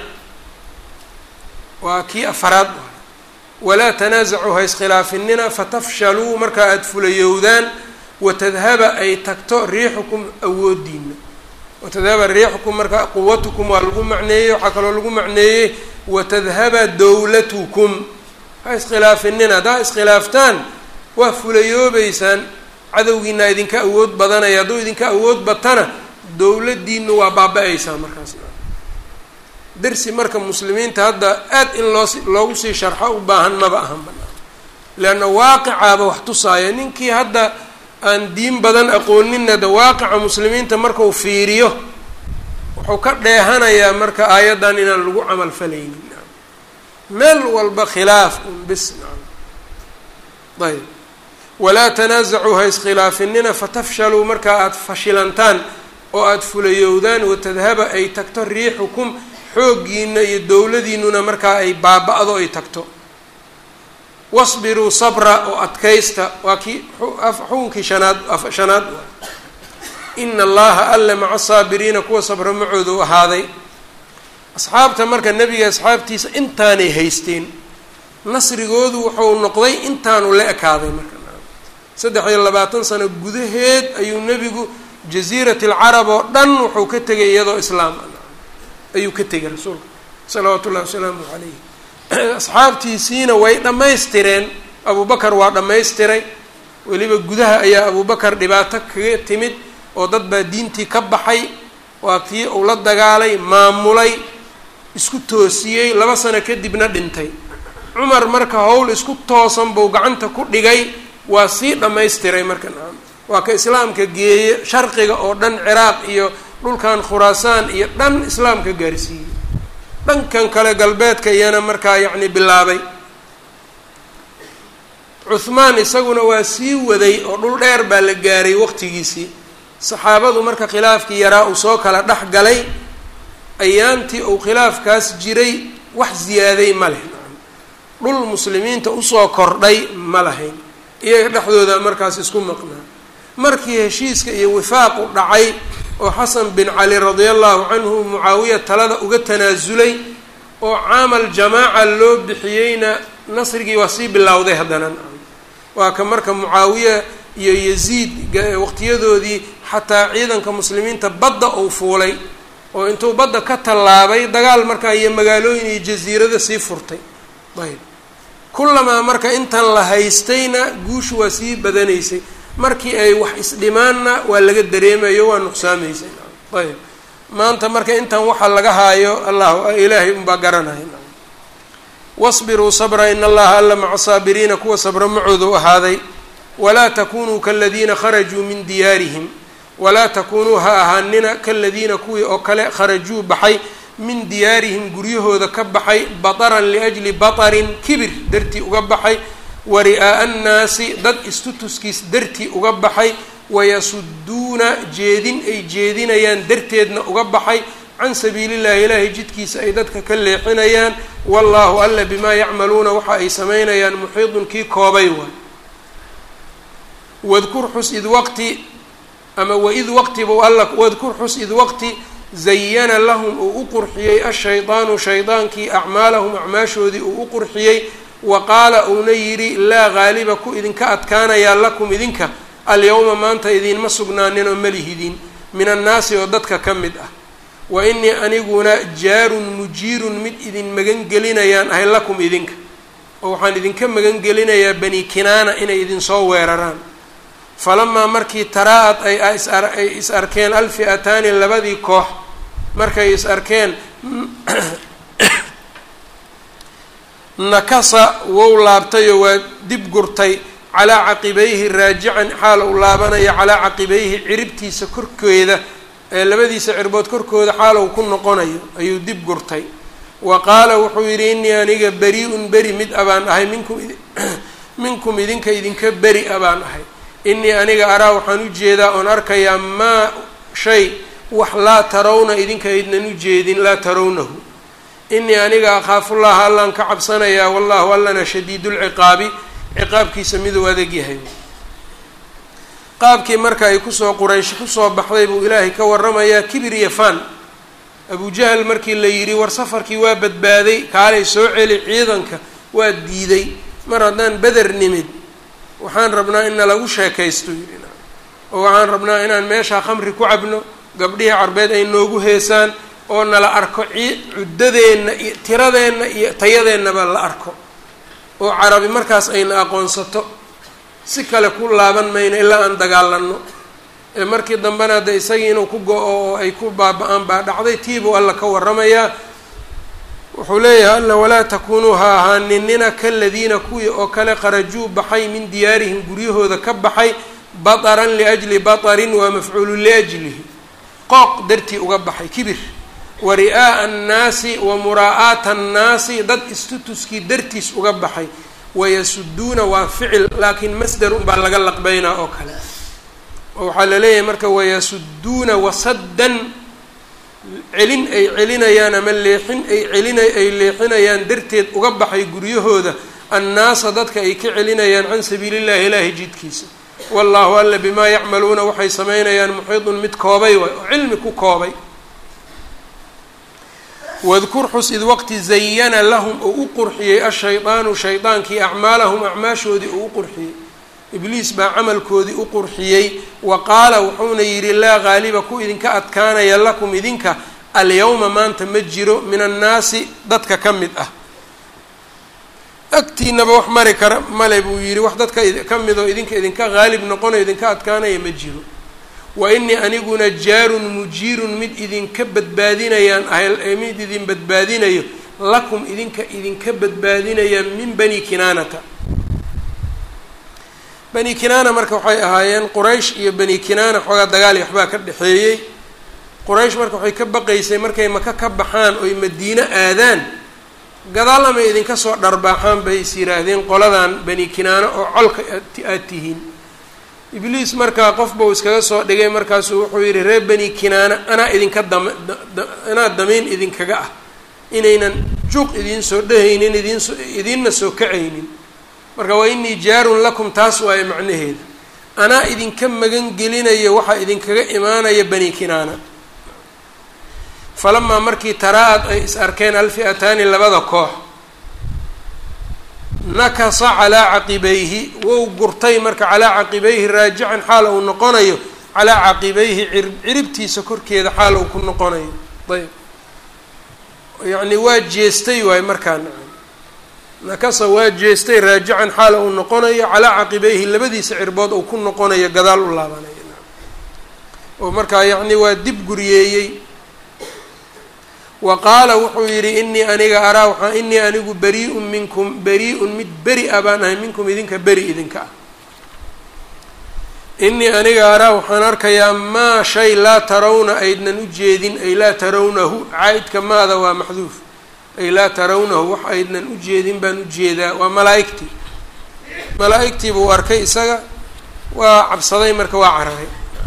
waa kii afaraad walaa tanaasacuu ha iskhilaafinina fatafshaluu markaa aada fulayowdaan watadhaba ay tagto riixukum awoodiina watadhaba riixukum marka quwatukum waa lagu macneeyey waxaa kaloo lagu macneeyey watadhaba dowlatukum ha iskhilaafinina haddaa iskhilaaftaan waa fulayoobeysaan cadowgiina idinka awood badanaya hadduu idinka awood batana dowladdiinu waa baaba-aysaa markaas darsi marka muslimiinta hadda aad in loo loogu sii sharxo u baahan maba ahan banaan leanna waaqicaaba wax tusaaya ninkii hadda aan diin badan aqooninna de waaqica muslimiinta markau fiiriyo wuxuu ka dheehanayaa marka aayaddan inaan lagu camal falaynin meel walba khilaaf un bis ayb walaa tanaasacuu ha iskhilaafinina fatafshaluu markaa aada fashilantaan oo aada fulayowdaan watadhaba ay tagto riixukum xooggiina iyo dowladiinuna markaa ay baaba-do ay tagto wasbiruu sabra oo adkaysta waa kii xukunkii shanaad shanaad ina allaha alla maca saabiriina kuwa sabra macooda u ahaaday asxaabta marka nebiga asxaabtiisa intaanay haysteen nasrigoodu wuxuu noqday intaanu la ekaaday marka saddex iyo labaatan sano gudaheed ayuu nebigu jasiirat alcarab oo dhan wuxuu ka tegay iyadoo islaam ayuu ka tegay rasuulka salawaatu ullahi wasalaamu calayh asxaabtiisiina way dhammaystireen abubakar waa dhammaystiray weliba gudaha ayaa abubakar dhibaato kaga timid oo dad baa diintii ka baxay waa tii uu la dagaalay maamulay isku toosiyey laba sano kadibna dhintay cumar marka howl isku toosan buu gacanta ku dhigay waa sii dhammaystiray marka naam waa ka islaamka geeye sharqiga oo dhan ciraaq iyo dhulkan khuraasaan iyo dhan islaamka gaarsiiyey dhankan kale galbeedka iyana markaa yacni bilaabay cuhmaan isaguna waa sii waday oo dhul dheer baa la gaaray waqtigiisii saxaabadu marka khilaafkii yaraa uu soo kala dhex galay ayaantii uu khilaafkaas jiray wax ziyaaday ma leh dhul muslimiinta usoo kordhay ma lahayn iyaga dhexdooda markaas isku maqnaa markii heshiiska iyo wifaaqu dhacay oo xasan bin cali radia allahu canhu mucaawiya talada uga tanaasulay oo caamal jamaaca loo bixiyeyna nasrigii waa sii bilowday haddana waa ka marka mucaawiya iyo yaziid waqtiyadoodii xataa ciidanka muslimiinta badda uu fuulay oo intuu badda ka tallaabay dagaal markaa iyo magaalooyin iyo jasiirada sii furtay ayb kullamaa marka intan la haystayna guushu waa sii badanaysay markii ay wax isdhimaanna waa laga dareemayo waa nuqsaamaysay ayb maanta marka intan waxa laga haayo allah ilaahay unbaa garanaya wasbiruu sabra in allaha alla maca saabiriina kuwa sabra macooda u ahaaday walaa takunuu kaladiina kharajuu min diyaarihim walaa takunuu ha ahaanina kaladiina kuwii oo kale kharajuu baxay min diyaarihim guryahooda ka baxay bataran liajli batarin kibir dartii uga baxay wa ri'aa'a annaasi dad istutuskiis dartii uga baxay wayasuduuna jeedin ay jeedinayaan darteedna uga baxay can sabiilillahi ilaahay jidkiisa ay dadka ka leexinayaan wallaahu alla bimaa yacmaluuna waxa ay samaynayaan muxiidun kii koobay waay wadkur xus id waqti ama waid waqti buu alla wadkur xus id waqti zayana lahum uu u qurxiyey ashaydaanu shaydaankii acmaalahum acmaashoodii uu u qurxiyey wa qaala uuna yidhi laa gaaliba ku idinka adkaanayaa lakum idinka alyawma maanta idinma sugnaaninoo malihidin min annaasi oo dadka ka mid ah wa inii aniguna jaarun mujiirun mid idin magangelinayaan ahay lakum idinka oo waxaan idinka magangelinayaa bani kinaana inay idinsoo weeraraan falamaa markii taraa-ad ay ay is arkeen alfi'ataani labadii koox markay is arkeen nakasa wou laabtayoo waa dib gurtay calaa caqibayhi raajican xaal uu laabanaya calaa caqibayhi ciribtiisa korkeeda ee labadiisa cirbood korkooda xaal uu ku noqonayo ayuu dib gurtay wa qaala wuxuu yidhi innii aniga beri-un beri mid abaan ahay minkum minkum idinka idinka beri abaan ahay innii aniga araa waxaan u jeedaa oon arkayaa maa shay wax laa tarawna idinka aydnan u jeedin laa tarawnahu innii aniga akhaafullaha allaan ka cabsanayaa wallahu allana shadiidulciqaabi ciqaabkiisa miduu adag yahay qaabkii marka ay kusoo quraysh kusoo baxday buu ilaahay ka waramayaa kibir iyo fan abujahal markii la yidhi war safarkii waa badbaaday kaalay soo celi ciidanka waa diiday mar haddaan beder nimid waxaan rabnaa in nalagu sheekaysto yidhi oo waxaan rabnaa inaan meeshaa khamri ku cabno gabdhihii carbeed ay noogu heesaan oo nala arko ci cuddadeenna iyo tiradeenna iyo tayadeennaba la arko oo carabi markaas ayna aqoonsato si kale ku laaban mayno ilaa aan dagaalanno ee markii dambena hadde isagii inuu ku go-o oo ay ku baaba-aan baa dhacday tiibuu alla ka waramayaa wuxuu leeyahay alla walaa takunuu ha ahaaninina kaladiina kuwii oo kale kharajuu baxay min diyaarihim guryahooda ka baxay bataran liajli batarin waa mafcuulu liajlihi qooq dartii uga baxay kibir wa ri'aa'a annaasi wa muraa'aata annaasi dad istutuskii dartiis uga baxay wayasuduuna waa ficil laakiin masder unbaa laga laqbeynaa oo kale oo waxaa la leeyahay marka wayasuduuna wasaddan celin ay celinayaan ama leexin ay celina ay leexinayaan darteed uga baxay guryahooda annaasa dadka ay ka celinayaan can sabiili llahi ilaahi jidkiisa wallaahu alla bimaa yacmaluuna waxay samaynayaan muxiidun mid koobay waay oo cilmi ku koobay wadkur xus id waqti zayana lahum oo u qurxiyey ashaydaanu shaydaankii acmaalahum acmaashoodii oo u qurxiyey ibliis baa camalkoodii u qurxiyey wa qaala wuxuuna yidhi laa qaaliba ku idinka adkaanaya lakum idinka alyawma maanta ma jiro min annaasi dadka ka mid ah agtiinaba wax mari kara male buu yidhi wax dadka ka midoo idinka idinka qaalib noqonayo idinka adkaanaya ma jiro wa inii aniguna jaarun mujiirun mid idinka badbaadinayaan ahay mid idin badbaadinayo lakum idinka idinka badbaadinaya min bani kinaanata bani kinaana marka waxay ahaayeen quraysh iyo bani kinaana xoogaa dagaal iyo waxbaa ka dhexeeyey quraysh marka waxay ka baqaysay markay maka ka baxaan oy madiino aadaan gadaal ama idinka soo dharbaaxaan bay is yidhaahdeen qoladan bani kinaana oo colka aad tihiin ibliis markaa qof bau iskaga soo dhigay markaasuu wuxuu yidhi reer bani kinaana anaa idinka dam anaa damiin idinkaga ah inaynan juuq idiin soo dhehaynin idiinso idiinna soo kacaynin marka waa inii jaarun lakum taas waayo macnaheeda anaa idinka magan gelinayo waxaa idinkaga imaanaya bani kinaana falamaa markii taraa-ad ay is arkeen alfi'ataani labada koox nakasa calaa caqibayhi wou gurtay marka calaa caqibayhi raajican xaal uu noqonayo calaa caqibayhi ciribtiisa korkeeda xaal uu ku noqonayo ayb yacni waa jeestay waayo markaa nacam nakasa waa jeestay raajican xaal uu noqonayo calaa caqibayhi labadiisa cirbood uu ku noqonayo gadaal u laabanayo oo markaa yacni waa dib guriyeeyey wa qaala wuxuu yidhi inii aniga araa waxaa inii anigu beri-un minkum beri-un mid beri a baan ahay minkum idinka beri idinka ah inii aniga araa waxaan arkayaa maa shay laa tarawna aydnan u jeedin ay laa tarawnahu caa-idka maada waa maxduuf ay laa tarawnahu wax aydnan u jeedin baan u jeedaa waa malaa-igtii malaa-igtii buu arkay isaga waa cabsaday marka waa cararay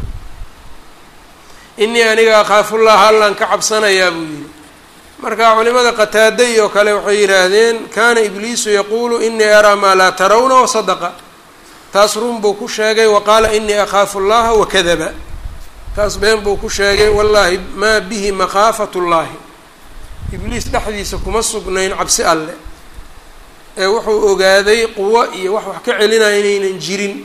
inii aniga akhaafullaha allaan ka cabsanayaa buu yidhi marka culimada qataada iyo kale waxay yidhaahdeen kaana ibliisu yaquulu inii araa maa laa tarawna wasadaqa taas run buu ku sheegay wa qaala inii akhaafu llaha wakadaba taas been buu ku sheegay wallaahi maa bihi makhaafat llaahi ibliis dhexdiisa kuma sugnayn cabsi alle ee wuxuu ogaaday quwo iyo wax wax ka celinaya inaynan jirin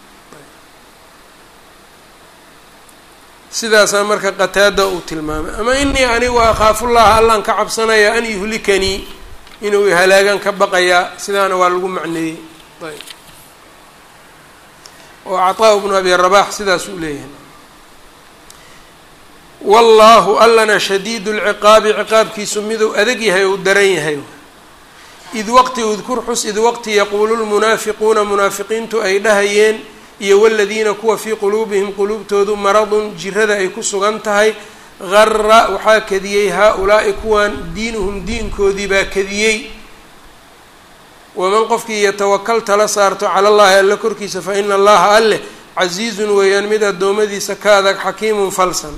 sidaasaa marka qataada uu tilmaamay ama inii anigu akhaafullaha allaan ka cabsanayaa an yuhlikanii inuu halaagan ka baqayaa sidaana waa lagu macneeyey ayb oo cataa bnu abi rabax sidaas uu leeyahay wallaahu allana shadiidu lciqaabi ciqaabkiisu miduu adag yahay ou daran yahay id waqti udkur xus id waqti yaquulu lmunaafiquuna munaafiqiintu ay dhahayeen iyo waladiina kuwa fii quluubihim quluubtoodu maradun jirada ay ku sugan tahay gara waxaa kadiyey haa-ulaa'i kuwan diinuhum diinkoodii baa kadiyey waman qofkii yatawakal tala saarto cala llahi alle korkiisa fa ina allaha alleh casiizun weeyaan mid addoommadiisa ka adag xakiimun falsan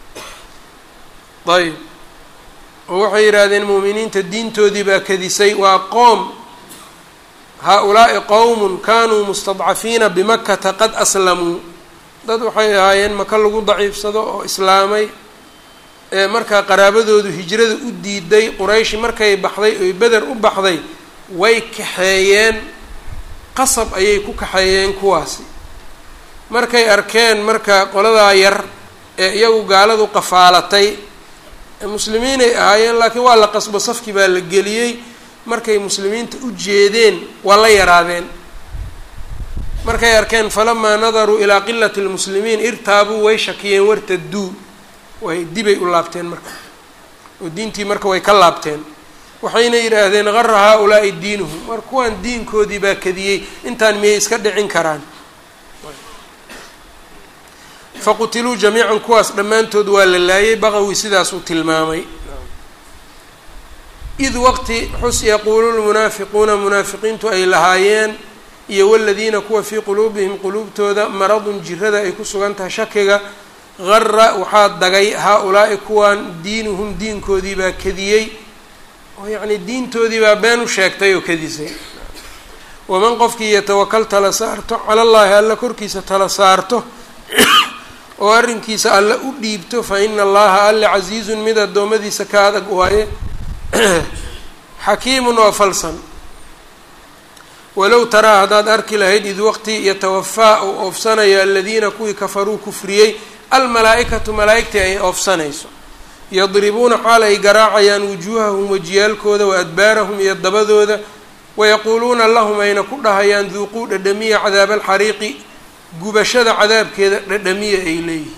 ayb oo waxay yidhaahdeen mu'miniinta diintoodii baa kadisay waa qoom haa-ulaa'i qowmun kanuu mustadcafiina bimakata qad aslamuu dad waxay ahaayeen maka lagu daciifsado oo islaamay ee markaa qaraabadoodu hijrada u diiday qurayshi markay baxday oy beder u baxday way kaxeeyeen qasab ayay ku kaxeeyeen kuwaasi markay arkeen marka qoladaa yar ee iyagu gaaladu qafaalatay muslimiinay ahaayeen laakiin waa la qasbo safkii baa la geliyey markay muslimiinta u jeedeen waa la yaraadeen markay arkeen falamaa nadaruu ilaa qilati lmuslimiin irtaabuu way shakiyeen wartaduu way dibay u laabteen marka oo diintii marka way ka laabteen waxayna yidhaahdeen gara haa-ulaa'i diinuhum war kuwaan diinkoodii baa kadiyey intaan miyay iska dhicin karaan faqutiluu jamiican kuwaas dhammaantood waa la laayay baqawi sidaasuu tilmaamay id waqti xus yaquulu lmunaafiquuna munaafiqiintu ay lahaayeen iyo waladiina kuwa fii quluubihim quluubtooda maradun jirada ay ku sugan tahay shakiga gara waxaa dagay haa-ulaa'i kuwaan diinuhum diinkoodii baa kadiyey oo yacnii diintoodii baa been u sheegtay oo kadisay waman qofkii yatawakal tala saarto cala llaahi alla korkiisa tala saarto oo arrinkiisa alle u dhiibto fa ina allaha alle casiizun mid addoommadiisa ka adag waaye xakiimun oo falsan walow taraa haddaad arki lahayd id waqti yatawafaa uu oofsanaya aladiina kuwii kafaruu kufriyey almalaa-ikatu malaa-igtii ay oofsanayso yadribuuna xaal ay garaacayaan wujuuhahum wejiyaalkooda wa adbaarahum iyo dabadooda wayaquuluuna lahum ayna ku dhahayaan duuquu dhadhamiya cadaaba alxariiqi gubashada cadaabkeeda dhadhamiya ay leeyihiin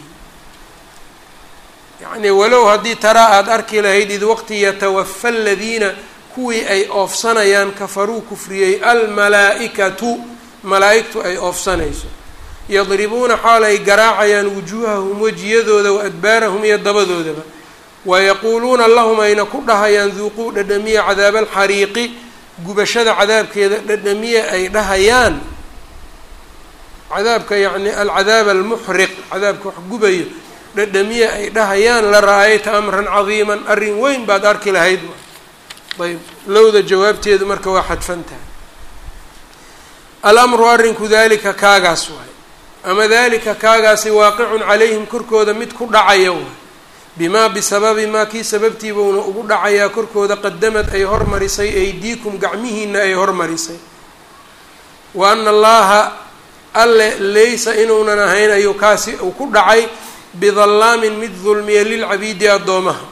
yacnii walow haddii taraa aada arki lahayd id waqti yatawafa aladiina kuwii ay oofsanayaan kafaruu kufriyey almalaa-ikatu malaa-igtu ay oofsanayso yadribuuna xaal ay garaacayaan wujuuhahum wejiyadooda wa adbaarahum iyo dabadoodaba wayaquuluuna lahum ayna ku dhahayaan duuquu dhadhamiya cadaaba alxariiqi gubashada cadaabkeeda dhadhamiya ay dhahayaan cadaabka yacni alcadaab almuxriq cadaabka wax gubayo dhadhamiya ay dhahayaan la ra-ayta amran cadiiman arrin weyn baad arki lahayd ayb lowda jawaabteedu marka waa xadfan tahay alamru arrinku dalika kaagaas waay ama dalika kaagaasi waaqicun calayhim korkooda mid ku dhacaya waay bimaa bisababi maa kii sababtiibauna ugu dhacayaa korkooda qadamad ay hormarisay aydiikum gacmihiina ay hormarisay wa ana allaha alle laysa inuunan ahayn ayuu kaasi uu ku dhacay bidallaamin mid dulmiya lilcabiidi addoomaha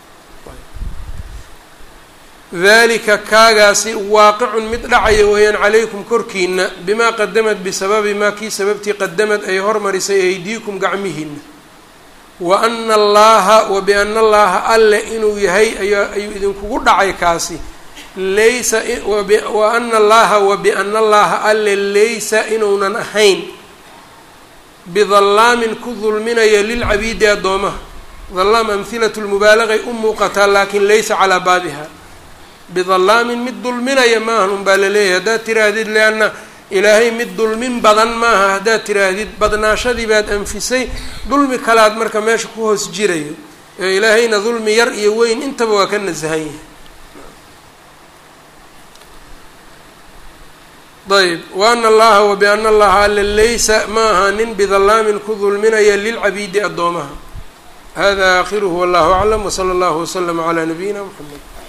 dalika kaagaasi waaqicun mid dhacaya weeyaan calaykum korkiina bimaa qadamad bisababi maa kii sababtii qadamad ay hormarisay aydiikum gacmihiina wa ana allaha wa biana allaha alle inuu yahay ayaa ayuu idinkugu dhacay kaasi laysa wa ana allaha wa biana allaha alle laysa inuunan ahayn bidallaamin ku dulminaya lilcabiidi addoomaha dallaam amhilatu lmubaalagay u muuqataa laakin laysa calaa baabiha bidallaamin mid dulminaya maahan un baa laleeyahay haddaad tiraahdid leanna ilaahay mid dulmin badan maaha haddaad tiraahdid badnaashadii baad anfisay dulmi kalaad marka meesha ku hoos jirayo ee ilaahayna dulmi yar iyo weyn intaba waa ka nasahan yahay ayb wa ana allaha wa biana allaha alle laysa ma aha nin bidallaamin ku dulminaya lilcabiidi addoomaha hada aakhiruhu wallahu aclam wsala allahu waslama calaa nabiyina mxamed